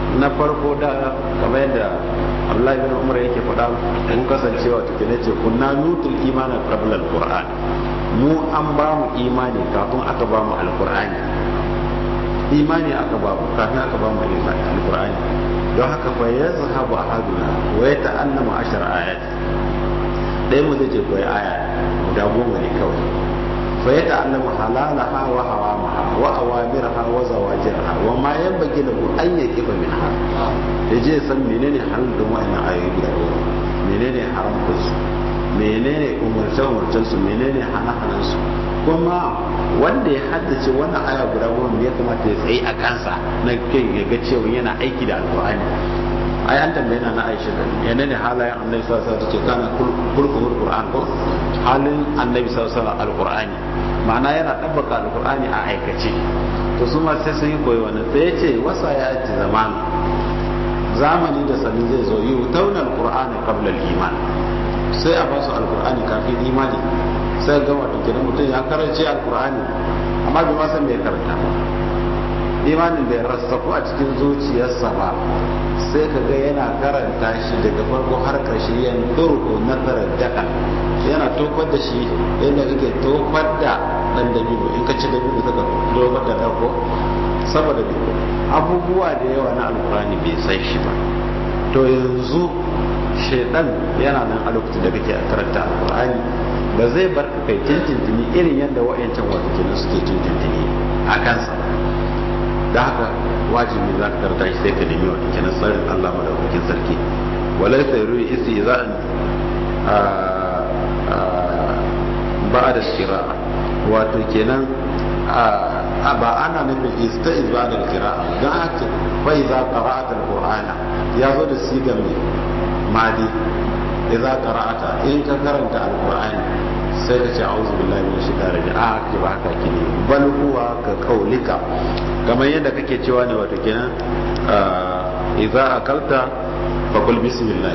na farko da kamar yadda Abdullahi bin Umar yake faɗa mun kasancewa take ne ce kunna nutul imana qabla al-Qur'an mu an ba mu imani kafin aka ba mu al-Qur'ani imani aka ba mu kafin aka ba mu al-Qur'ani don haka fa yazhabu ahaduna wa yata'allamu ashar ayat dai mu zai je koyi aya guda goma ne kawai fa yata'allamu halalaha wa haramaha wa awamiraha wa zawajirha wa ma yanbaghi lahu an yaqifa minha yaje san menene halal din wa'annan ayoyi guda goma menene haramtar su menene umarce umarcen su menene hana hanan su kuma wanda ya haddace wannan aya guda goma ya kamata ya tsaye a kansa na kai ya ga cewa yana aiki da alqur'ani ai an tambaye na Aisha da yana ne halayen Annabi sallallahu alaihi wasallam ce kana kulkul Qur'an ko halin Annabi sallallahu alaihi wasallam alqur'ani ma'ana yana dabbaka alqur'ani a aikace to su ma sai sun yi koyi wannan sai ya ce wasa ya ci zaman zamani da sani zai zo yi tauna alqur'ani qabla al-iman sai a basu alqur'ani kafin imani sai ga wato kenan mutum ya karance alqur'ani amma bai ma san me ya karanta ba imanin da ya rasaku a cikin zuciyarsa ba sai ka ga yana karanta shi daga farko har ƙarshe yan turko na daka yana tofar da shi yadda kake tofar da ɗan dabino in ka ci dabino ka tofar da ɗauko saboda abubuwa da yawa na alkurani bai san shi ba to yanzu shaidan yana nan a lokacin da kake karanta alkurani ba zai bar ka kai tintintini irin yadda wa'yancan wata kenan suke tintintini a kansa da haka wajibi za ka karanta shi sai ka nemi wata kenan tsarin Allah madaukakin sarki walai sai ruwi isi za a da kira'a wato kenan ba ana nufin ista'iz ba da kira'a don haka bai za qara'ata alqur'ana ya zo da siga mai madi idza qara'ata in ka karanta alqur'ani sai ka ce a'udhu billahi minash shaitani rajim a ka ba haka kine bal huwa ka kaulika kamar yadda kake cewa ne wato kenan idza akalta fa kul bismillah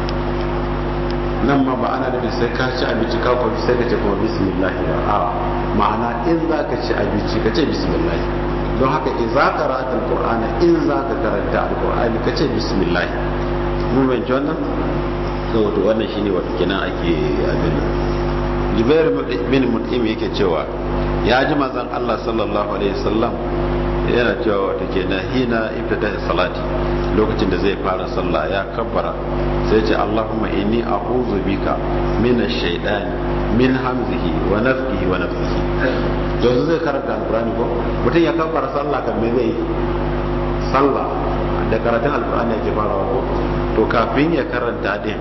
nan ma ba ana da sai ka ci abinci ka kwafi sai ka ce kuma bismillah ba a ma'ana in za ka ci abinci ka ce bismillah don haka idza qara'ata alqur'ana in za ka karanta alqur'ani ka ce bismillah mun bayyana wannan to wannan shine wato kenan ake abin jubair bin mut'im yake cewa ya ji manzon Allah sallallahu alaihi wasallam yana cewa wata ke na hina ibtada salati lokacin da zai fara sallah ya kabbara sai ce Allahumma inni a'udhu bika min ash-shaytani min hamzihi wa nafthihi wa nafthihi yanzu zai karanta alqur'ani ko mutum ya kabbara sallah kan me zai sallah da karatun alqur'ani yake farawa ko to kafin ya karanta din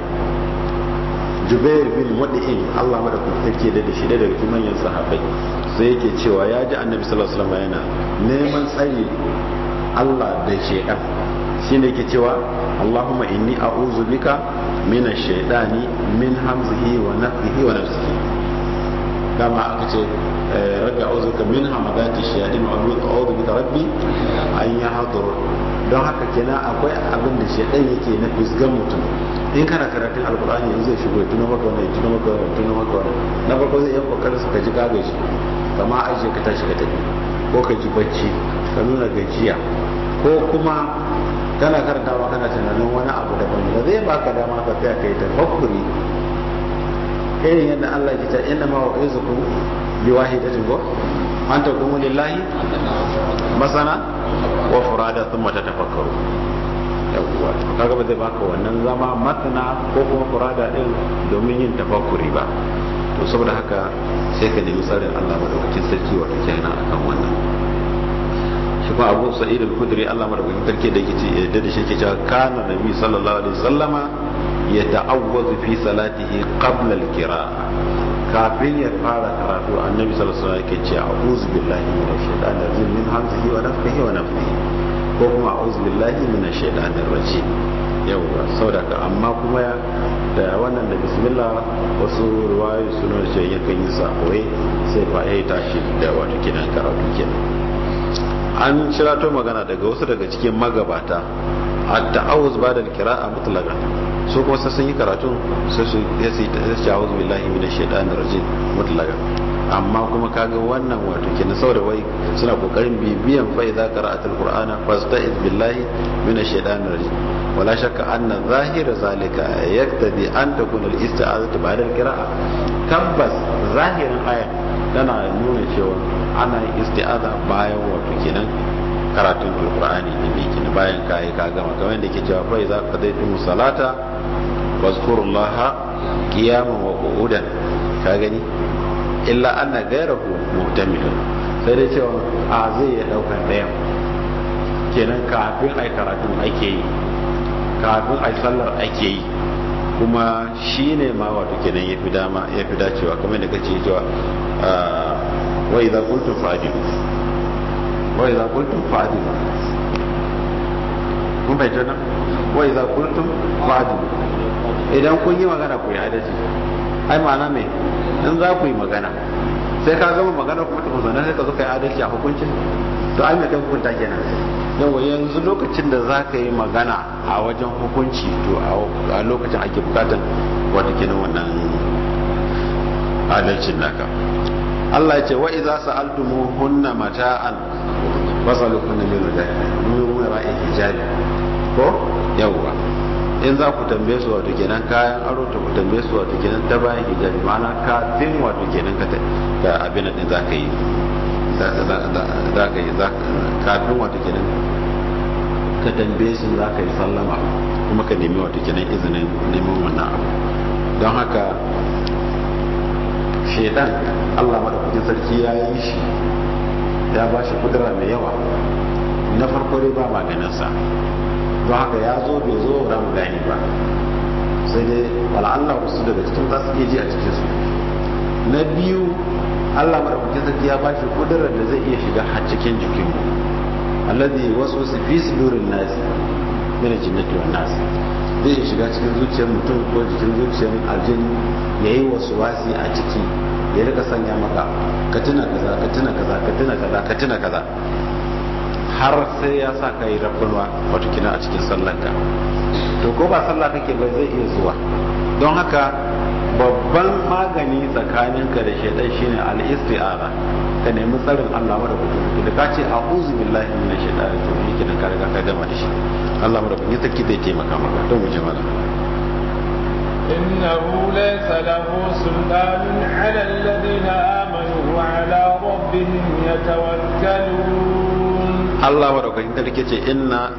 jubair bin wadi'in Allah madaukakin sarki da shi da daga cikin manyan sahabbai sai yake cewa ya ji annabi sallallahu alaihi wasallam yana neman tsari Allah da shaytan shine yake cewa Allahumma inni a'udhu bika min ash-shaytani min hamzihi wa nafthihi wa nafsihi dama aka ce rabbi a'udhu bika min hamadati shayatin wa a'udhu bika rabbi an yahdurun don haka kenan akwai abin da shaytan yake na fisgan mutum in kana karatun alkur'ani yanzu zai shigo tuna maka wannan tuna maka wannan tuna maka wannan na farko zai yi kokarin ka ji gaga shi kama aje ka tashi ka tafi ko ka ji bacci ka nuna gajiya ko kuma kana karantawa kana tunanin wani abu daban da zai baka dama ka tsaya kai tafakkuri irin yadda Allah ya ce inna ma wa'izukum bi wahidatin go an taqumu lillahi masana wa furada thumma tatafakkaru yawwa kaga ba zai baka wannan zama matana ko kuma furada din domin yin tafakkuri ba to saboda haka sai ka nemi tsarin Allah madaukakin sarki wato kenan akan wannan shi kuma Abu Sa'id al-Khudri Allah madaukakin sarki da yake yadda da shi yake cewa kana nabi sallallahu alaihi wasallama yata'awwazu fi salatihi qabla al-qira'a kafin ya fara karatu annabi sallallahu alaihi wasallam yake cewa a'udhu billahi minash shaitanir rajim min hamzihi wa nafthihi wa nafthihi ko kuma a'udhu billahi minash shaitanir rajim yawwa saboda ka amma kuma da wannan da bismillah wasu ruwayoyi suna da cewa yakan yi sakoyi sai fa ya tashi da wato kidan karatu kenan an shirato magana daga wasu daga cikin magabata a ta'awuz ba da kira'a mutlaka su kuma sai sun yi karatun sai su ya su ta'awuz billahi minash shaitanir rajim mutlaka amma kuma kaga wannan wato kenan saboda wai suna kokarin bibiyan fa idza qara'atul qur'ana fasta'iz billahi minash shaitanir rajim wala shakka anna zahira zalika yaktadi an takuna al-isti'azatu ba'da al-qira'a tabbas zahirin aya tana nuna cewa ana isti'aza bayan wato kenan karatun alqur'ani din ne kenan bayan kai ka gama kamar yadda yake cewa fa idza qadaytum salata wazkurullaha qiyaman wa qu'udan ka gani illa anna ghayrahu muhtamil sai dai cewa a zai ya dauka daya kenan kafin ai karatun ake yi kafin ai sallar ake yi kuma shi ne ma wato kenan ya fi dama ya fi dacewa kamar da kace cewa wa idza qultum fa'dilu wa idza qultum fa'dilu kun bai jana wa idza qultum fa'dilu idan kun yi magana ku yi adalci ai ma'ana me in za ku yi magana sai ka gama magana kuma ta mazana sai ka zo ka yi adalci a hukuncin to ai me kai hukunta kenan yawa yanzu lokacin da za ka yi magana a wajen hukunci to a lokacin ake bukatan wata kenan wannan adalcin naka Allah ya ce wa idza sa'altumu hunna mata'an fasalukunna min min ra'in hijabi ko yawa in za ku tambaye su wato kenan kayan aro ta ku tambaye su wato kenan ta bayan hijabi ma'ana kafin wato kenan ka ka abin din za ka yi za ka yi kafin wato kenan ka tambaye su za ka yi sallama kuma ka nemi wato kenan izinin neman wannan abu don haka shaidan allah maɗaukakin sarki ya yi shi ya ba shi kudura mai yawa na farko dai ba maganinsa don haka ya zo bai zo ba mu gani ba sai dai wala'allah wasu daga cikin za su iya ji a cikinsu na biyu allah maɗaukakin sarki ya ba shi kudurar da zai iya shiga har cikin jikinmu alladhi waswasa fi sudurin nas min al-jinnati wan nas zai shiga cikin zuciyar mutum ko jikin zuciyar aljini yayi waswasi a ciki ya rika sanya maka ka tuna kaza ka tuna kaza ka tuna kaza ka tuna kaza har sai ya sa ka yi rabbanwa wato kina a cikin sallanka to ko ba sallah kake ba zai iya zuwa don haka babban magani tsakaninka da shaidan shine al-isti'ara ka nemi tsarin Allah madaukakin da ka ce a'udhu billahi minash shaitani rajim yake da ka riga ka gama da shi Allah madaukakin sarki zai taimaka maka don mu ji mana إنه ليس له سلطان على الذين آمنوا وعلى ربهم يتوكلون الله madaukakin sarki ce inna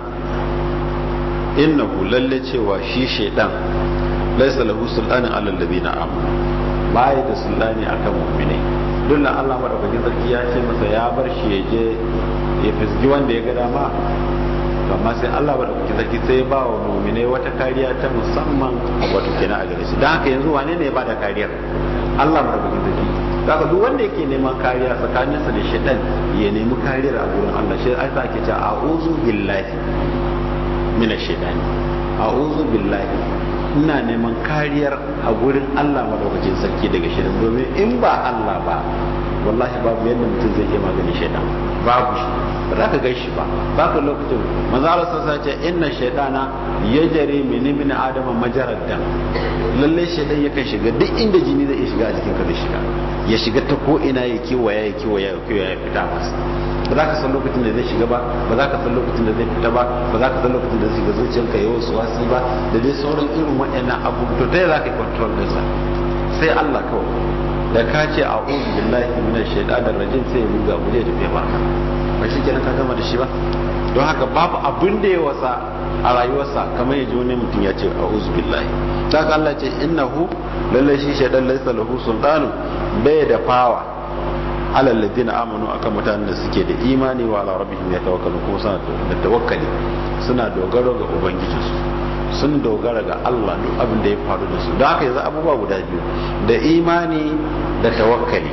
innahu lalle cewa shi shaidan laisa lahu sultanin alal ladina amanu bai da sultani akan mu'minai dole Allah madaukakin sarki ya ce masa ya bar shi ya je ya fisgi wanda ya ga dama amma sai Allah madaukakin sarki sai ba wa mu'minai wata kariya ta musamman wato kenan a gare shi dan haka yanzu wane ne ya bada kariyar Allah madaukakin sarki daga duk wanda yake neman kariya tsakaninsa da shaitan ya nemi kariyar a gurin Allah shi ai sa ake cewa a'udhu billahi minash shaitani a'udhu billahi ina neman kariyar a gurin Allah madaukakin sarki daga shirin domin in ba Allah ba wallahi babu yadda mutum zai iya magani shaidan babu shi ba za ka gai shi ba ba ka lokacin manzala sassa ce inna shaidana ya jare min ibn adama majarar dam lalle shaidan yakan shiga duk inda jini zai iya shiga a jikin ka zai shiga ya shiga ta ko ina ya kiwaya ya kiwaya ya kiwaya ya fita masa ba za ka san lokacin da zai shiga ba ba za ka san lokacin da zai fita ba ba za ka san lokacin da zai shiga zuciyarka ya wasu wasi ba da dai sauran irin waɗannan abu to ta za ka yi control ɗinsa sai Allah kawai da ka ce a uzu billahi minash shaitanir rajim sai ya ruga mu zai tafi ba ba shi kenan ka gama da shi ba don haka babu abin da ya wasa a rayuwarsa kamar ya ji wani mutum ya ce a uzu billahi ta ka Allah ce innahu lallai shi shaitan laysa lahu sultanu bai da fawa alal ladina amanu akan mutanen da suke da imani wa ala rabbihim yatawakkalu kuma suna da tawakkali suna dogaro ga ubangijinsu sun dogara ga Allah duk abin da ya faru da su don haka yanzu abubuwa guda biyu da imani da tawakkali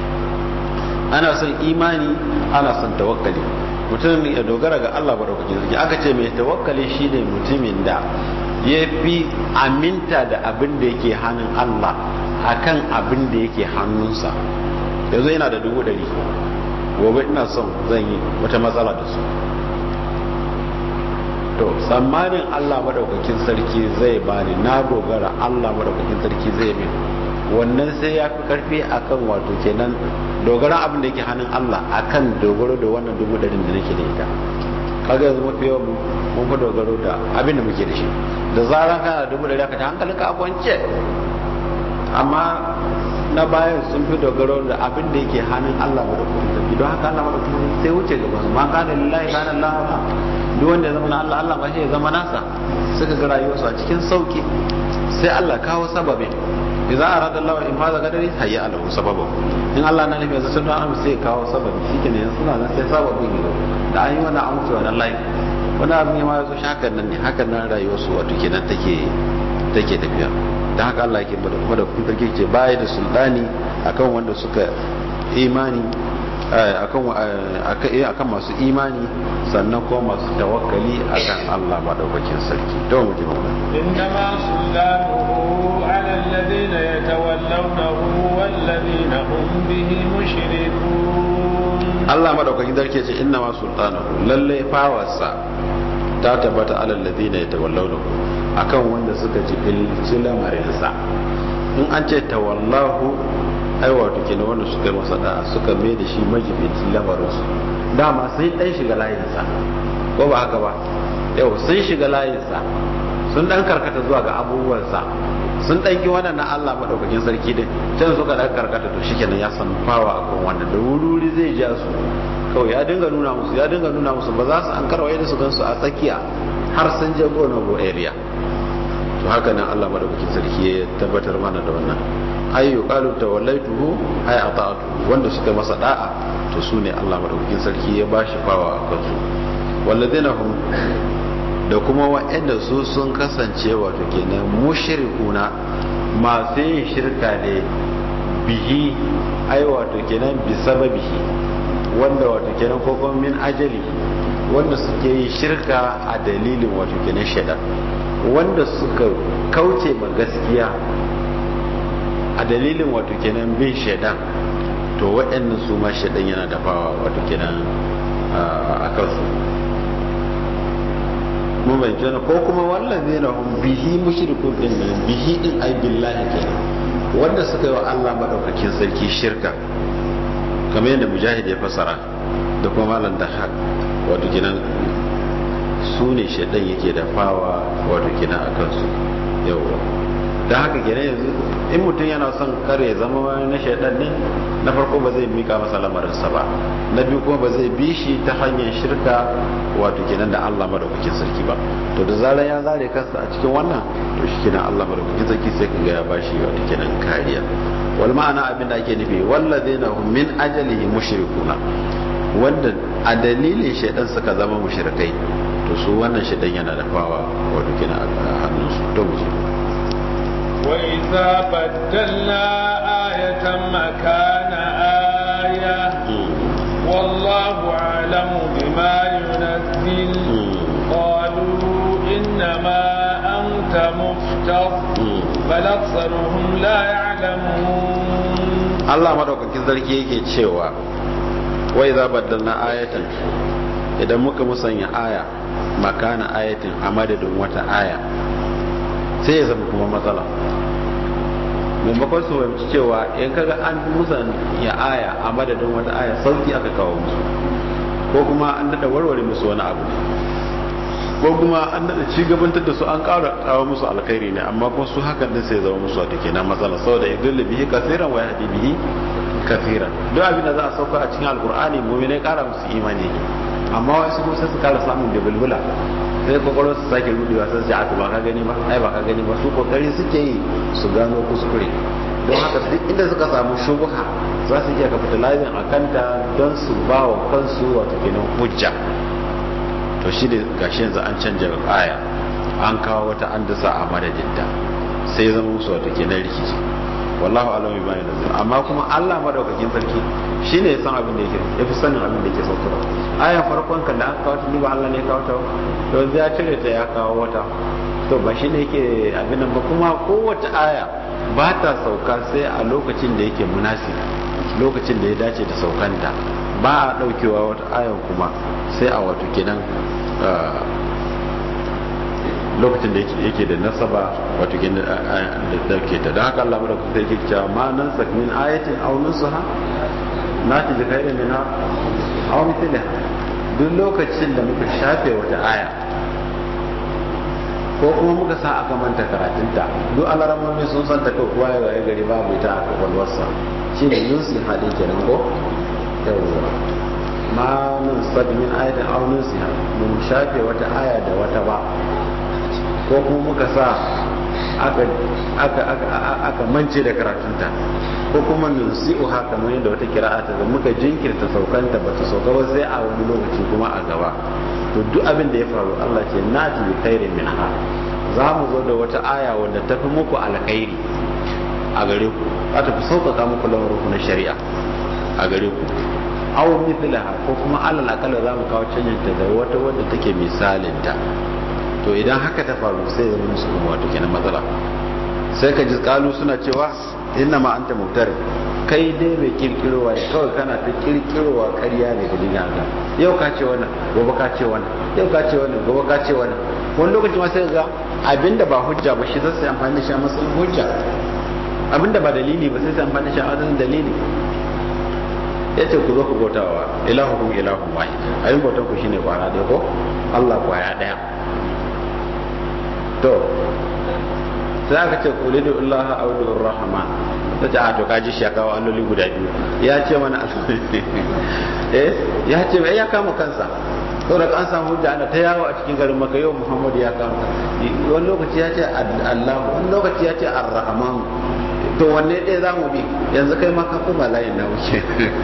ana son imani ana son tawakkali mutum ya dogara ga Allah madaukakin sarki aka ce mai tawakkali shine mutumin da ya fi aminta da abin da yake hannun Allah akan abin da yake hannunsa yanzu yana da dubu ɗari gobe ina son zan yi wata matsala da su to tsammanin Allah madaukakin sarki zai bani na dogara Allah madaukakin sarki zai min wannan sai ya fi karfi akan wato kenan dogaran abin da yake hannun Allah akan dogaro da wannan dubu ɗarin da nake da ita kaga yanzu mafi yawan mun fi dogaro da abin da muke da shi da zaran kana da dubu ɗari aka ta hankalinka a kwance amma na bayan sun fi dogaro da abin da yake hannun Allah madaukakin sarki don haka Allah madaukakin sarki sai wuce gaba su ma kana lillahi kana Allah duk wanda ya zama na Allah Allah ma shi ya zama nasa suka ga rayuwarsu a cikin sauki sai Allah kawo sababin idza arada Allah in hada gadari hayya alahu sababu in Allah na nufi yanzu sun dan sai kawo sababi shikenan yanzu suna nan sai sababin yi da an yi wannan an wuce wannan layi wani abin ya ma yazo shakan nan ne hakan nan rayuwarsu wato kenan take take tafiya da haka Allah yake bada kuma da kun sarki ce baya da sultani akan wanda suka imani akan akan masu imani sannan kuma masu tawakkali akan Allah madaukakin sarki to mu ji wannan إنما سلطانه على الذين يتولونه والذين هم به مشركون Allah madaukakin sarki ce inna ma sultanahu lalle fawarsa ta tabbata alal ladina yatawallawnahu akan wanda suka jibinci lamarinsa in an ce tawallahu ai wato kenan wanda suka yi masa da'a suka mai da shi majibinci lamarinsu dama sai dan shiga layinsa ko ba haka ba yau sun shiga layinsa sun dan karkata zuwa ga abubuwansa sun ɗanki wannan na Allah maɗaukakin sarki din can suka dan karkata to shikenan ya san fawa akan wannan da wuri zai ja su kawai ya dinga nuna musu ya dinga nuna musu ba za su an karwaye da su gansu a tsakiya har sun je go no go area to haka nan Allah madaukakin sarki ya tabbatar mana da wannan ay yuqalu tawallaituhu ay ata'atu wanda suka masa da'a to su ne Allah madaukakin sarki ya bashi fawa a kansu walladina hum da kuma wa'anda su sun kasance wato kenan mushrikuna masu yin shirka ne bihi ai wato kenan bi sababihi wanda wato kenan ko kuma min ajali wanda suke yi shirka a dalilin wato kenan shaidan wanda suka kauce ma gaskiya a dalilin wato kenan bin shaidan to waɗannan su ma shaidan yana dafawa wato kenan a kansu mun bai kenan ko kuma wallazi na hum bihi mushrikun din nan bihi din ai billahi kenan wanda suka yi wa Allah madaukakin sarki shirka kamar yadda mujahid ya fasara da kuma malam da haq wato kenan su ne shaidan yake dafawa wato kenan a kansu yawwa da haka kenan yanzu in mutum yana son kare ya zama na shaidan ne na farko ba zai mika masa lamarinsa ba na biyu kuma ba zai bi shi ta hanyar shirka wato kenan da Allah madaukakin sarki ba to da zarar ya zare kansa a cikin wannan to shi kenan Allah madaukakin sarki sai kaga ya bashi wato kenan kariya wal ma'ana abin da ake nufi wallazina hum min ajalihi mushrikuna wanda a dalilin shaidan suka zama mushrikai to su wannan shaidan yana dafawa wato kenan a hannunsu to mu وإذا بدلنا آية مكان آية والله أعلم بما ينزل قالوا إنما أنت مفتر بل أكثرهم لا يعلمون Allah madaukakin sarki yake cewa wai za baddalna ayatan idan muka musanya aya makana ayatin a madadin wata aya sai ya zama kuma matsala maimakon su fahimci cewa in kaga an musanya aya a madadin wata aya sauki aka kawo musu ko kuma an daɗa warware musu wani abu ko kuma an daɗa ci gabantar da su an ƙara kawo musu alkhairi ne amma kuma su hakan din sai zama musu wata kenan matsala saboda idillu bihi kasiran wa yahdi bihi kafiran duk abin da za a sauka a cikin alkur'ani mu'minai ƙara musu imani amma wasu kuma sai su ƙara samun da bulbula sai kwakwalwar su sake rudewa sai su aka ba ka gani ba ai ba ka gani ba su kokari suke yi su gano kuskure don haka duk inda suka samu shubuha za su iya capitalizing a kanta don su ba wa kansu wato kenan hujja to shi ne gashi yanzu an canja aya an kawo wata an dasa a madadinta sai ya zama musu wato kenan rikici wallahu alam bi bayan nazar amma kuma Allah madaukakin sarki shine ya san abin da yake ya fi sanin abin da yake saukarwa ayan farkon kan da aka kawo ta ba Allah ne ya kawo ta to ya cire ta ya kawo wata to ba shine yake abin nan ba kuma kowace aya ba ta sauka sai a lokacin da yake munasi lokacin da ya dace da saukanta ba a daukewa wata ayan kuma sai a wato kenan lokacin da yake da nasaba wato gina da ke ta don haka Allah da kuka yake cewa ma nan sak min ayatin aw nusaha nati bi khairin minha aw mithliha duk lokacin da muka shafe wata aya ko kuma muka sa aka manta karatunta duk alaramomi sun san ta kowa ya waye gari babu ita a kwakwalwarsa shi ne yunsi haɗin kenan ko yawwa ma nun sadi min ayatin aw nusiha mun shafe wata aya da wata ba ko kuma muka sa aka aka aka aka mance da karatunta ko kuma nusi'u haka kamar yadda wata kira'a ta muka jinkirta saukanta bata sauka ba sai a wani lokaci kuma a gaba to duk abin da ya faru Allah ce nati bi khairin minha za mu zo da wata aya wanda ta fi muku alkhairi a gare ku za ta fi sauƙaƙa muku lamarin na shari'a a gare ku aw mithlaha ko kuma alal akalla za mu kawo canjinta da wata wadda take misalinta to idan haka ta faru sai zama musu kuma wato kenan matsala sai ka ji kalu suna cewa inna ma anta mubtar kai dai mai kirkirowa ne kawai kana ta kirkirowa ƙarya ne da dina ga yau ka ce wannan gobe ka ce wannan yau ka ce wannan gobe ka ce wannan wani lokaci ma sai ga abinda ba hujja ba shi zai amfani da shi a matsayin hujja abinda ba dalili ba sai sai amfani da shi a matsayin dalili ya ce ku zo ku bautawa ilahukum ilahun wahid ayin bautan ku shine kwara ɗaya ko Allah kwaya ɗaya to sai aka ce kuli da Allah a wadda rahama ta ce a to kaji shi ya kawo alloli guda biyu ya ce mana eh ya ce ya kama kansa saboda an samu hujja ana ta yawo a cikin garin maka yau muhammad ya kama wani lokaci ya ce Allah wani lokaci ya ce ar-rahman to wanne ɗaya za mu bi yanzu kai ma ka kuma layin na wuce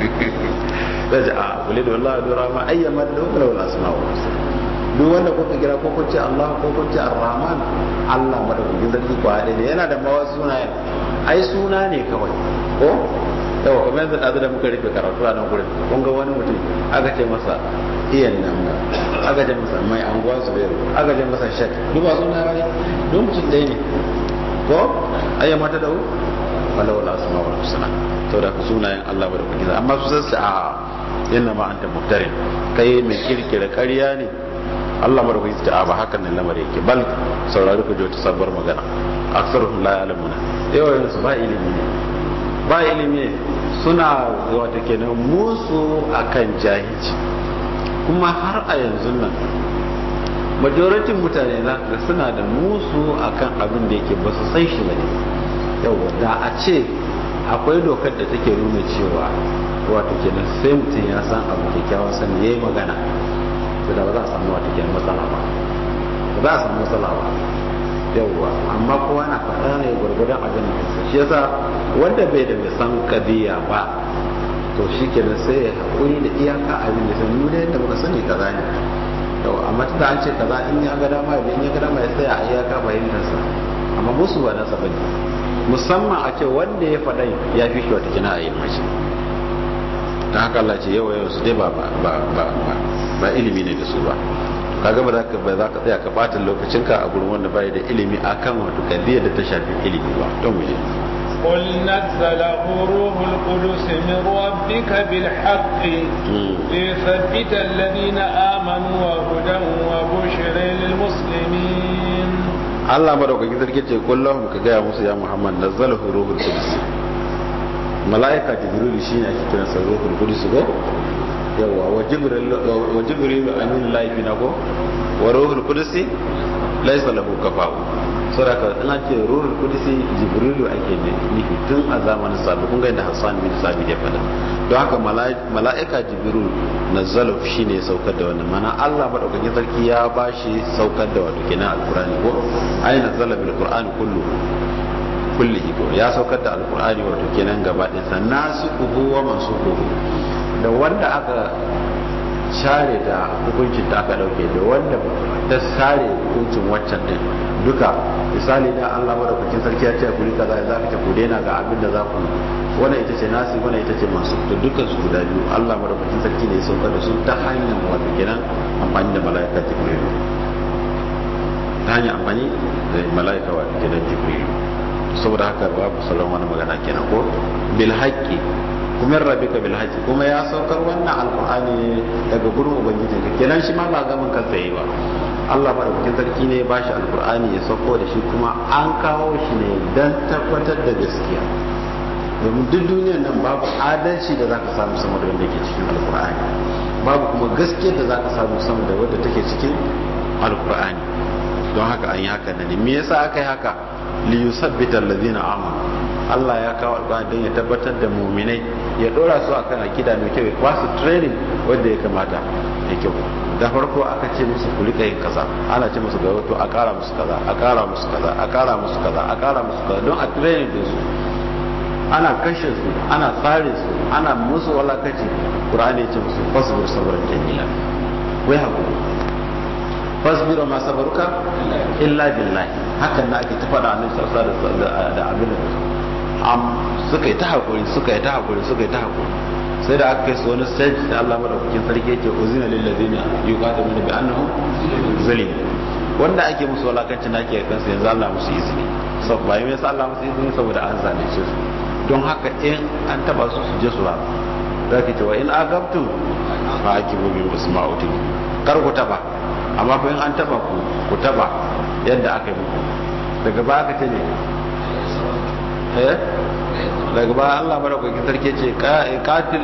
da ji a kuli da Allah da rahama ayyama da wala wala asma'u duk wanda kuka kira ko kun ce Allah ko kun ce Ar-Rahman Allah madaukakin sarki ko haɗe ne yana da mawa sunayen ai suna ne kawai ko yawa kuma yanzu ɗazu da muka rufe karatu a nan gurin kun ga wani mutum aka ce masa iyan nan aka ce masa mai anguwa su bayar aka ce masa shek duk ba suna ba ne duk mutum ɗaya ne ko ayyan mata da wala wala asma wa husna to da sunayen Allah madaukakin amma su sassa a yana ma anta muftarin kai mai kirkira ƙarya ne Allah madaukaki ta ba hakan nan lamar yake bal saurari ku ji sabuwar magana aksaruhum la ya'lamuna yawan su ba ilimi ne ba ilimi ne suna wata kenan musu akan jahilci kuma har a yanzu nan majoratin mutane za ga suna da musu akan abin da yake ba su san shi bane yawa da a ce akwai dokar da take nuna cewa wato kenan sai mutum ya san abu kyakkyawan sani yayi magana da ba za a samu wata kyan matsala ba ba za a samu matsala ba yauwa amma kowa na faɗa ne gwargwadon abin da shi yasa wanda bai da mai san kadiya ba to shi kenan sai ya haƙuri da iyaka abin da san mu da yadda muka sani kaza ne yau amma tunda an ce kaza in ya ga dama in ya ga dama ya tsaya a iyaka fahimtarsa amma musu ba nasa bane musamman a ce wanda ya faɗa ya fi shi wata kina a ilmashi ta haka Allah ce yawa yau su dai ba ba ba ba ilimi ne da su ba kaga ba za ka ba za ka tsaya ka bata lokacinka a gurin wanda bai da ilimi akan wato kadiyar da ta shafi ilimi ba don mu je قل نزله روح القدس من ربك بالحق ليثبت الذين آمنوا وهدى وبشر للمسلمين Allah madaukakin sarki ce kullahum ka gaya musu ya Muhammad nazzalahu ruhul qudus malaika jibril shine ake kiran sa ruhul qudus ko yawa wa jibril wa jibril amin laifi na ko wa ruhul qudus laysa lahu kafa'u saboda in ake ruhul qudus jibril ake nufi tun a zamanin sabu kun ga inda Hassan bin Sabit ya fada don haka malaika jibril nazzalahu shine saukar da wannan mana Allah madaukakin sarki ya bashi saukar da wato kenan alqur'ani ko ai nazzala bil qur'ani kullu kullihi ko ya saukar da alqur'ani wato kenan gaba ɗaya sannan su kuhu wa mansukuhu da wanda aka share da hukuncin da aka dauke da wanda ta share hukuncin waccan din duka misali da Allah madaukakin sarki ya ce ku rika za ka ce ku daina ga abin da za ku wannan ita ce nasi wannan ita ce masu to dukkan su guda biyu Allah madaukakin sarki ne ya saukar da su ta hanyar wato kenan amfani da mala'ika jibril ta hanyar amfani da mala'ika wato kenan jibril saboda haka babu sauran wani magana kenan ko bil haqqi kuma rabbika bil haqqi kuma ya saukar wannan alqur'ani daga gurin ubangiji ka kenan shi ma ba gaban kansa yi ba Allah madaukakin sarki ne ya bashi alkur'ani ya sauko da shi kuma an kawo shi ne don tabbatar da gaskiya domin duk duniyar nan babu adalci da zaka samu sama da wanda ke cikin alkur'ani babu kuma gaskiya da zaka samu sama da wanda take cikin alkur'ani don haka an yi haka ne me yasa aka yi haka li yusabbita allazina amanu Allah ya kawo alƙur'ani don ya tabbatar da muminai ya dora su akan akida mai kyau ya ba su training wanda ya kamata ya kyau da farko aka ce musu ku rika yin kaza ana ce musu ga wato a ƙara musu kaza a ƙara musu kaza a ƙara musu kaza a ƙara musu kaza don a training din su ana kashe su ana tsare su ana musu walakaci qur'ani ya ce musu fasbir sabran jamila wai hakuri fasbir ma sabaruka illa billahi hakan na ake ta faɗa annabi sallallahu alaihi da abin da am suka yi ta hakuri suka yi ta hakuri suka yi ta hakuri sai da aka kai su wani stage da Allah madaukakin sarki yake uzina lil ladina yuqatiluna bi annahum zalim wanda ake musu walakanci na ke kansu yanzu Allah musu izini saboda bayan yasa Allah musu izini saboda an zalunce su don haka in an taba su su je su rama za ka ce wa in agabtu fa akibu bi musma'uti kar ku taba amma fa in an taba ku ku taba yadda aka yi muku daga baya ka ce ne eh daga baya Allah madaukakin sarki ce qatil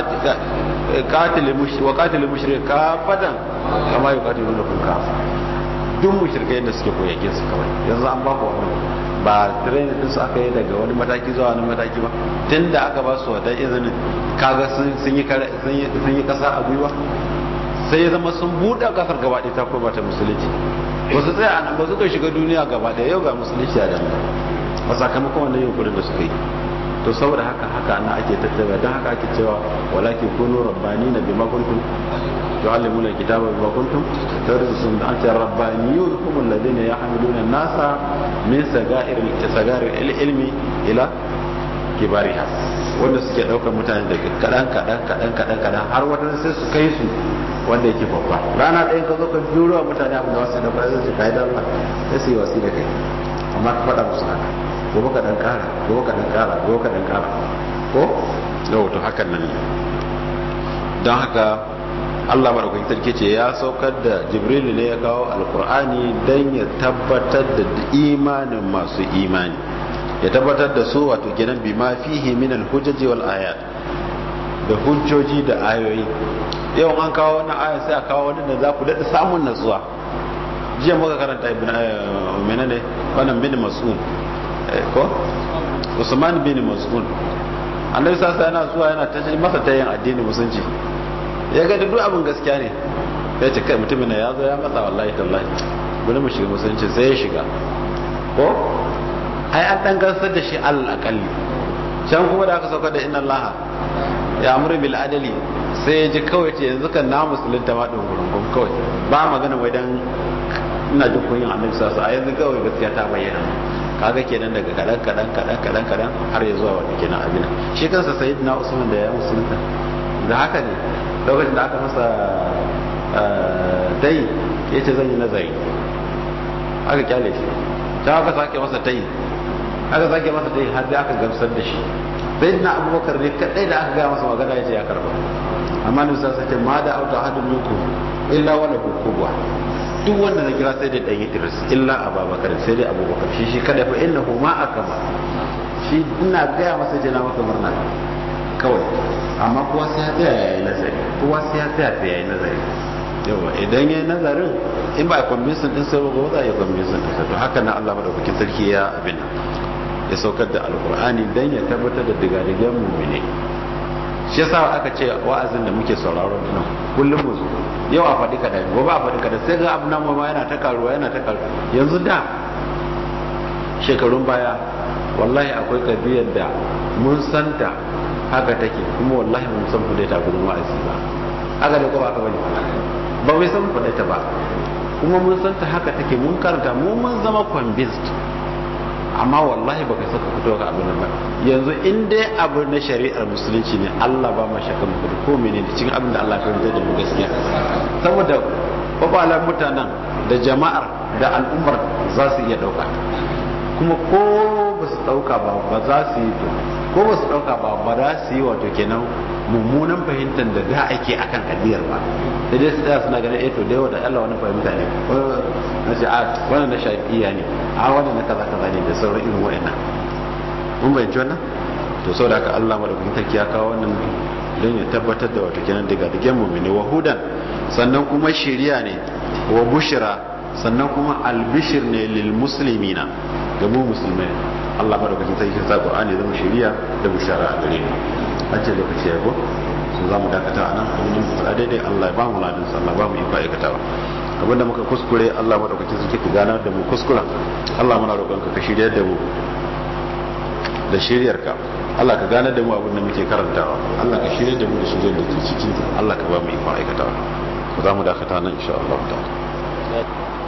qatil wa qatil mushrik kafadan kama yuqatilu kun kafa duk mushrikai da suke koyake su kawai yanzu an ba ku wannan ba training din su aka yi daga wani mataki zuwa wani mataki ba tunda aka ba su wata izinin kaga sun yi sun yi kasa a gwiwa sai ya zama sun buɗe kasar gaba ɗaya ta koma ta musulunci ba su tsaya a nan ba suka shiga duniya gaba ɗaya yau ga musulunci a dama a sakamakon wannan yunkurin da suka yi to saboda haka haka ana ake tattara don haka ake cewa walakin kunu rabbani na bima kuntum tu'allimuna kitaba bima kuntum tadrusun da anta rabbaniyun hum alladhina yahmiluna an-nasa min sagair sagair ilmi ila kibariha wanda suke daukar mutane daga kadan kadan kadan kadan kadan har wata sai su kai su wanda yake babba rana ɗaya ka zo ka juro wa mutane abin da wasu da ba zai kai da Allah sai su yi wasi da kai amma ka faɗa musu haka gobe ka dan kara gobe ka dan kara gobe ka dan kara ko yau to hakan nan ne don haka Allah madaukakin sarki ce ya saukar da Jibril ne ya kawo alkur'ani don ya tabbatar da imanin masu imani ya tabbatar da su wato kenan bima fihi min alhujjaji wal ayat da hujjoji da ayoyi yau an kawo wannan aya sai a kawo wani da za ku daɗa samun natsuwa jiya muka karanta ibn menene wannan bin mas'ud ko usman bin mas'ud annabi sasa yana zuwa yana ta masa ta yin addini musulunci ya ga duk abin gaskiya ne ya ce kai mutumin ya zo ya matsa wallahi tallahi bari mu shiga musulunci sai ya shiga ko ai an dan gansar da shi alal akalli can kuma da aka sauka da inna allaha ya amuru bil adali sai ya ji kawai ce yanzu kan na musulunta ma ɗin gurungun kawai ba magana wai dan ina jin kunyin annabi sasa a yanzu kawai gaskiya ta bayyana kaga kenan daga kadan kadan kadan kadan kadan har ya zuwa wanda kenan abin shi kansa sayyidina usman da ya musulunta da haka ne lokacin da aka masa dai ya ce zan yi nazari aka kyale shi ta aka sake masa tayi aka sake masa tayi har da aka gamsar da shi sayyidina abubakar ne kadai da aka gaya masa magana ya ce ya karba amma ne sa sace ma da auta hadin minku illa wala kubwa duk wanda na kira sai da dan Idris illa Abubakar sai dai Abubakar shi shi kada fa innahu ma akama shi ina gaya masa jina maka murna kawai amma kowa sai ya tsaya yayi nazari kowa sai ya tsaya sai yayi nazari yawa idan yayi nazarin in ba convince din sai ba za ya convince din sai to haka na Allah madaukakin sarki ya abin ya saukar da alqur'ani dan ya tabbatar da digadigan mu'mini shi yasa aka ce wa'azin da muke sauraro nan kullum mu zo yau a faɗi kaɗan gobe a faɗi kaɗan sai ga abu nan ma yana ta karuwa yana ta karuwa yanzu da shekarun baya wallahi akwai kabiyar da mun santa haka take kuma wallahi mun san fudai ta gudun wa'azi ba haka da kuma aka bane ba mai san fudai ta ba kuma mun santa haka take mun karanta mu mun zama convinced amma wallahi baka saka fito ka abin ba yanzu in dai abu na shari'ar musulunci ne Allah ba ma shakka mu ko menene cikin abin da Allah ya karanta da mu gaskiya saboda babalan mutanen da jama'ar da al'ummar za su iya dauka kuma ko ba su dauka ba ba za su yi ko ba su dauka ba ba za su yi wato kenan mummunan fahimtar da da ake akan addiyar ba sai dai su tsaya suna ganin eh to da yawa da Allah wani fahimta ne na ce a wannan na shafi'iya ne a wannan na kaza kaza ne da sauran irin wa'annan mun bayanci wannan to saboda haka Allah madaukakin sarki ya kawo wannan don ya tabbatar da wato kenan daga digen mu'mini wa hudan sannan kuma shiriya ne wa bushra sannan kuma albishir ne lil muslimina ga mu musulmai Allah madaukakin sarki ya sa Qur'ani zama shiriya da bushara a gare mu an ce lokaci ya go su za mu dakata a nan abin da daidai Allah ya ba mu ladin sa Allah ba mu iko aikatawa abinda muka kuskure Allah madaukakin sarki ka ganar da mu kuskuren Allah muna roƙonka ka shiryar da mu da shiryarka Allah ka ganar da mu abin da muke karantawa Allah ka shiryar da mu da shiryar da ke cikin Allah ka ba mu iko aikatawa za mu dakata nan insha Allah ta'ala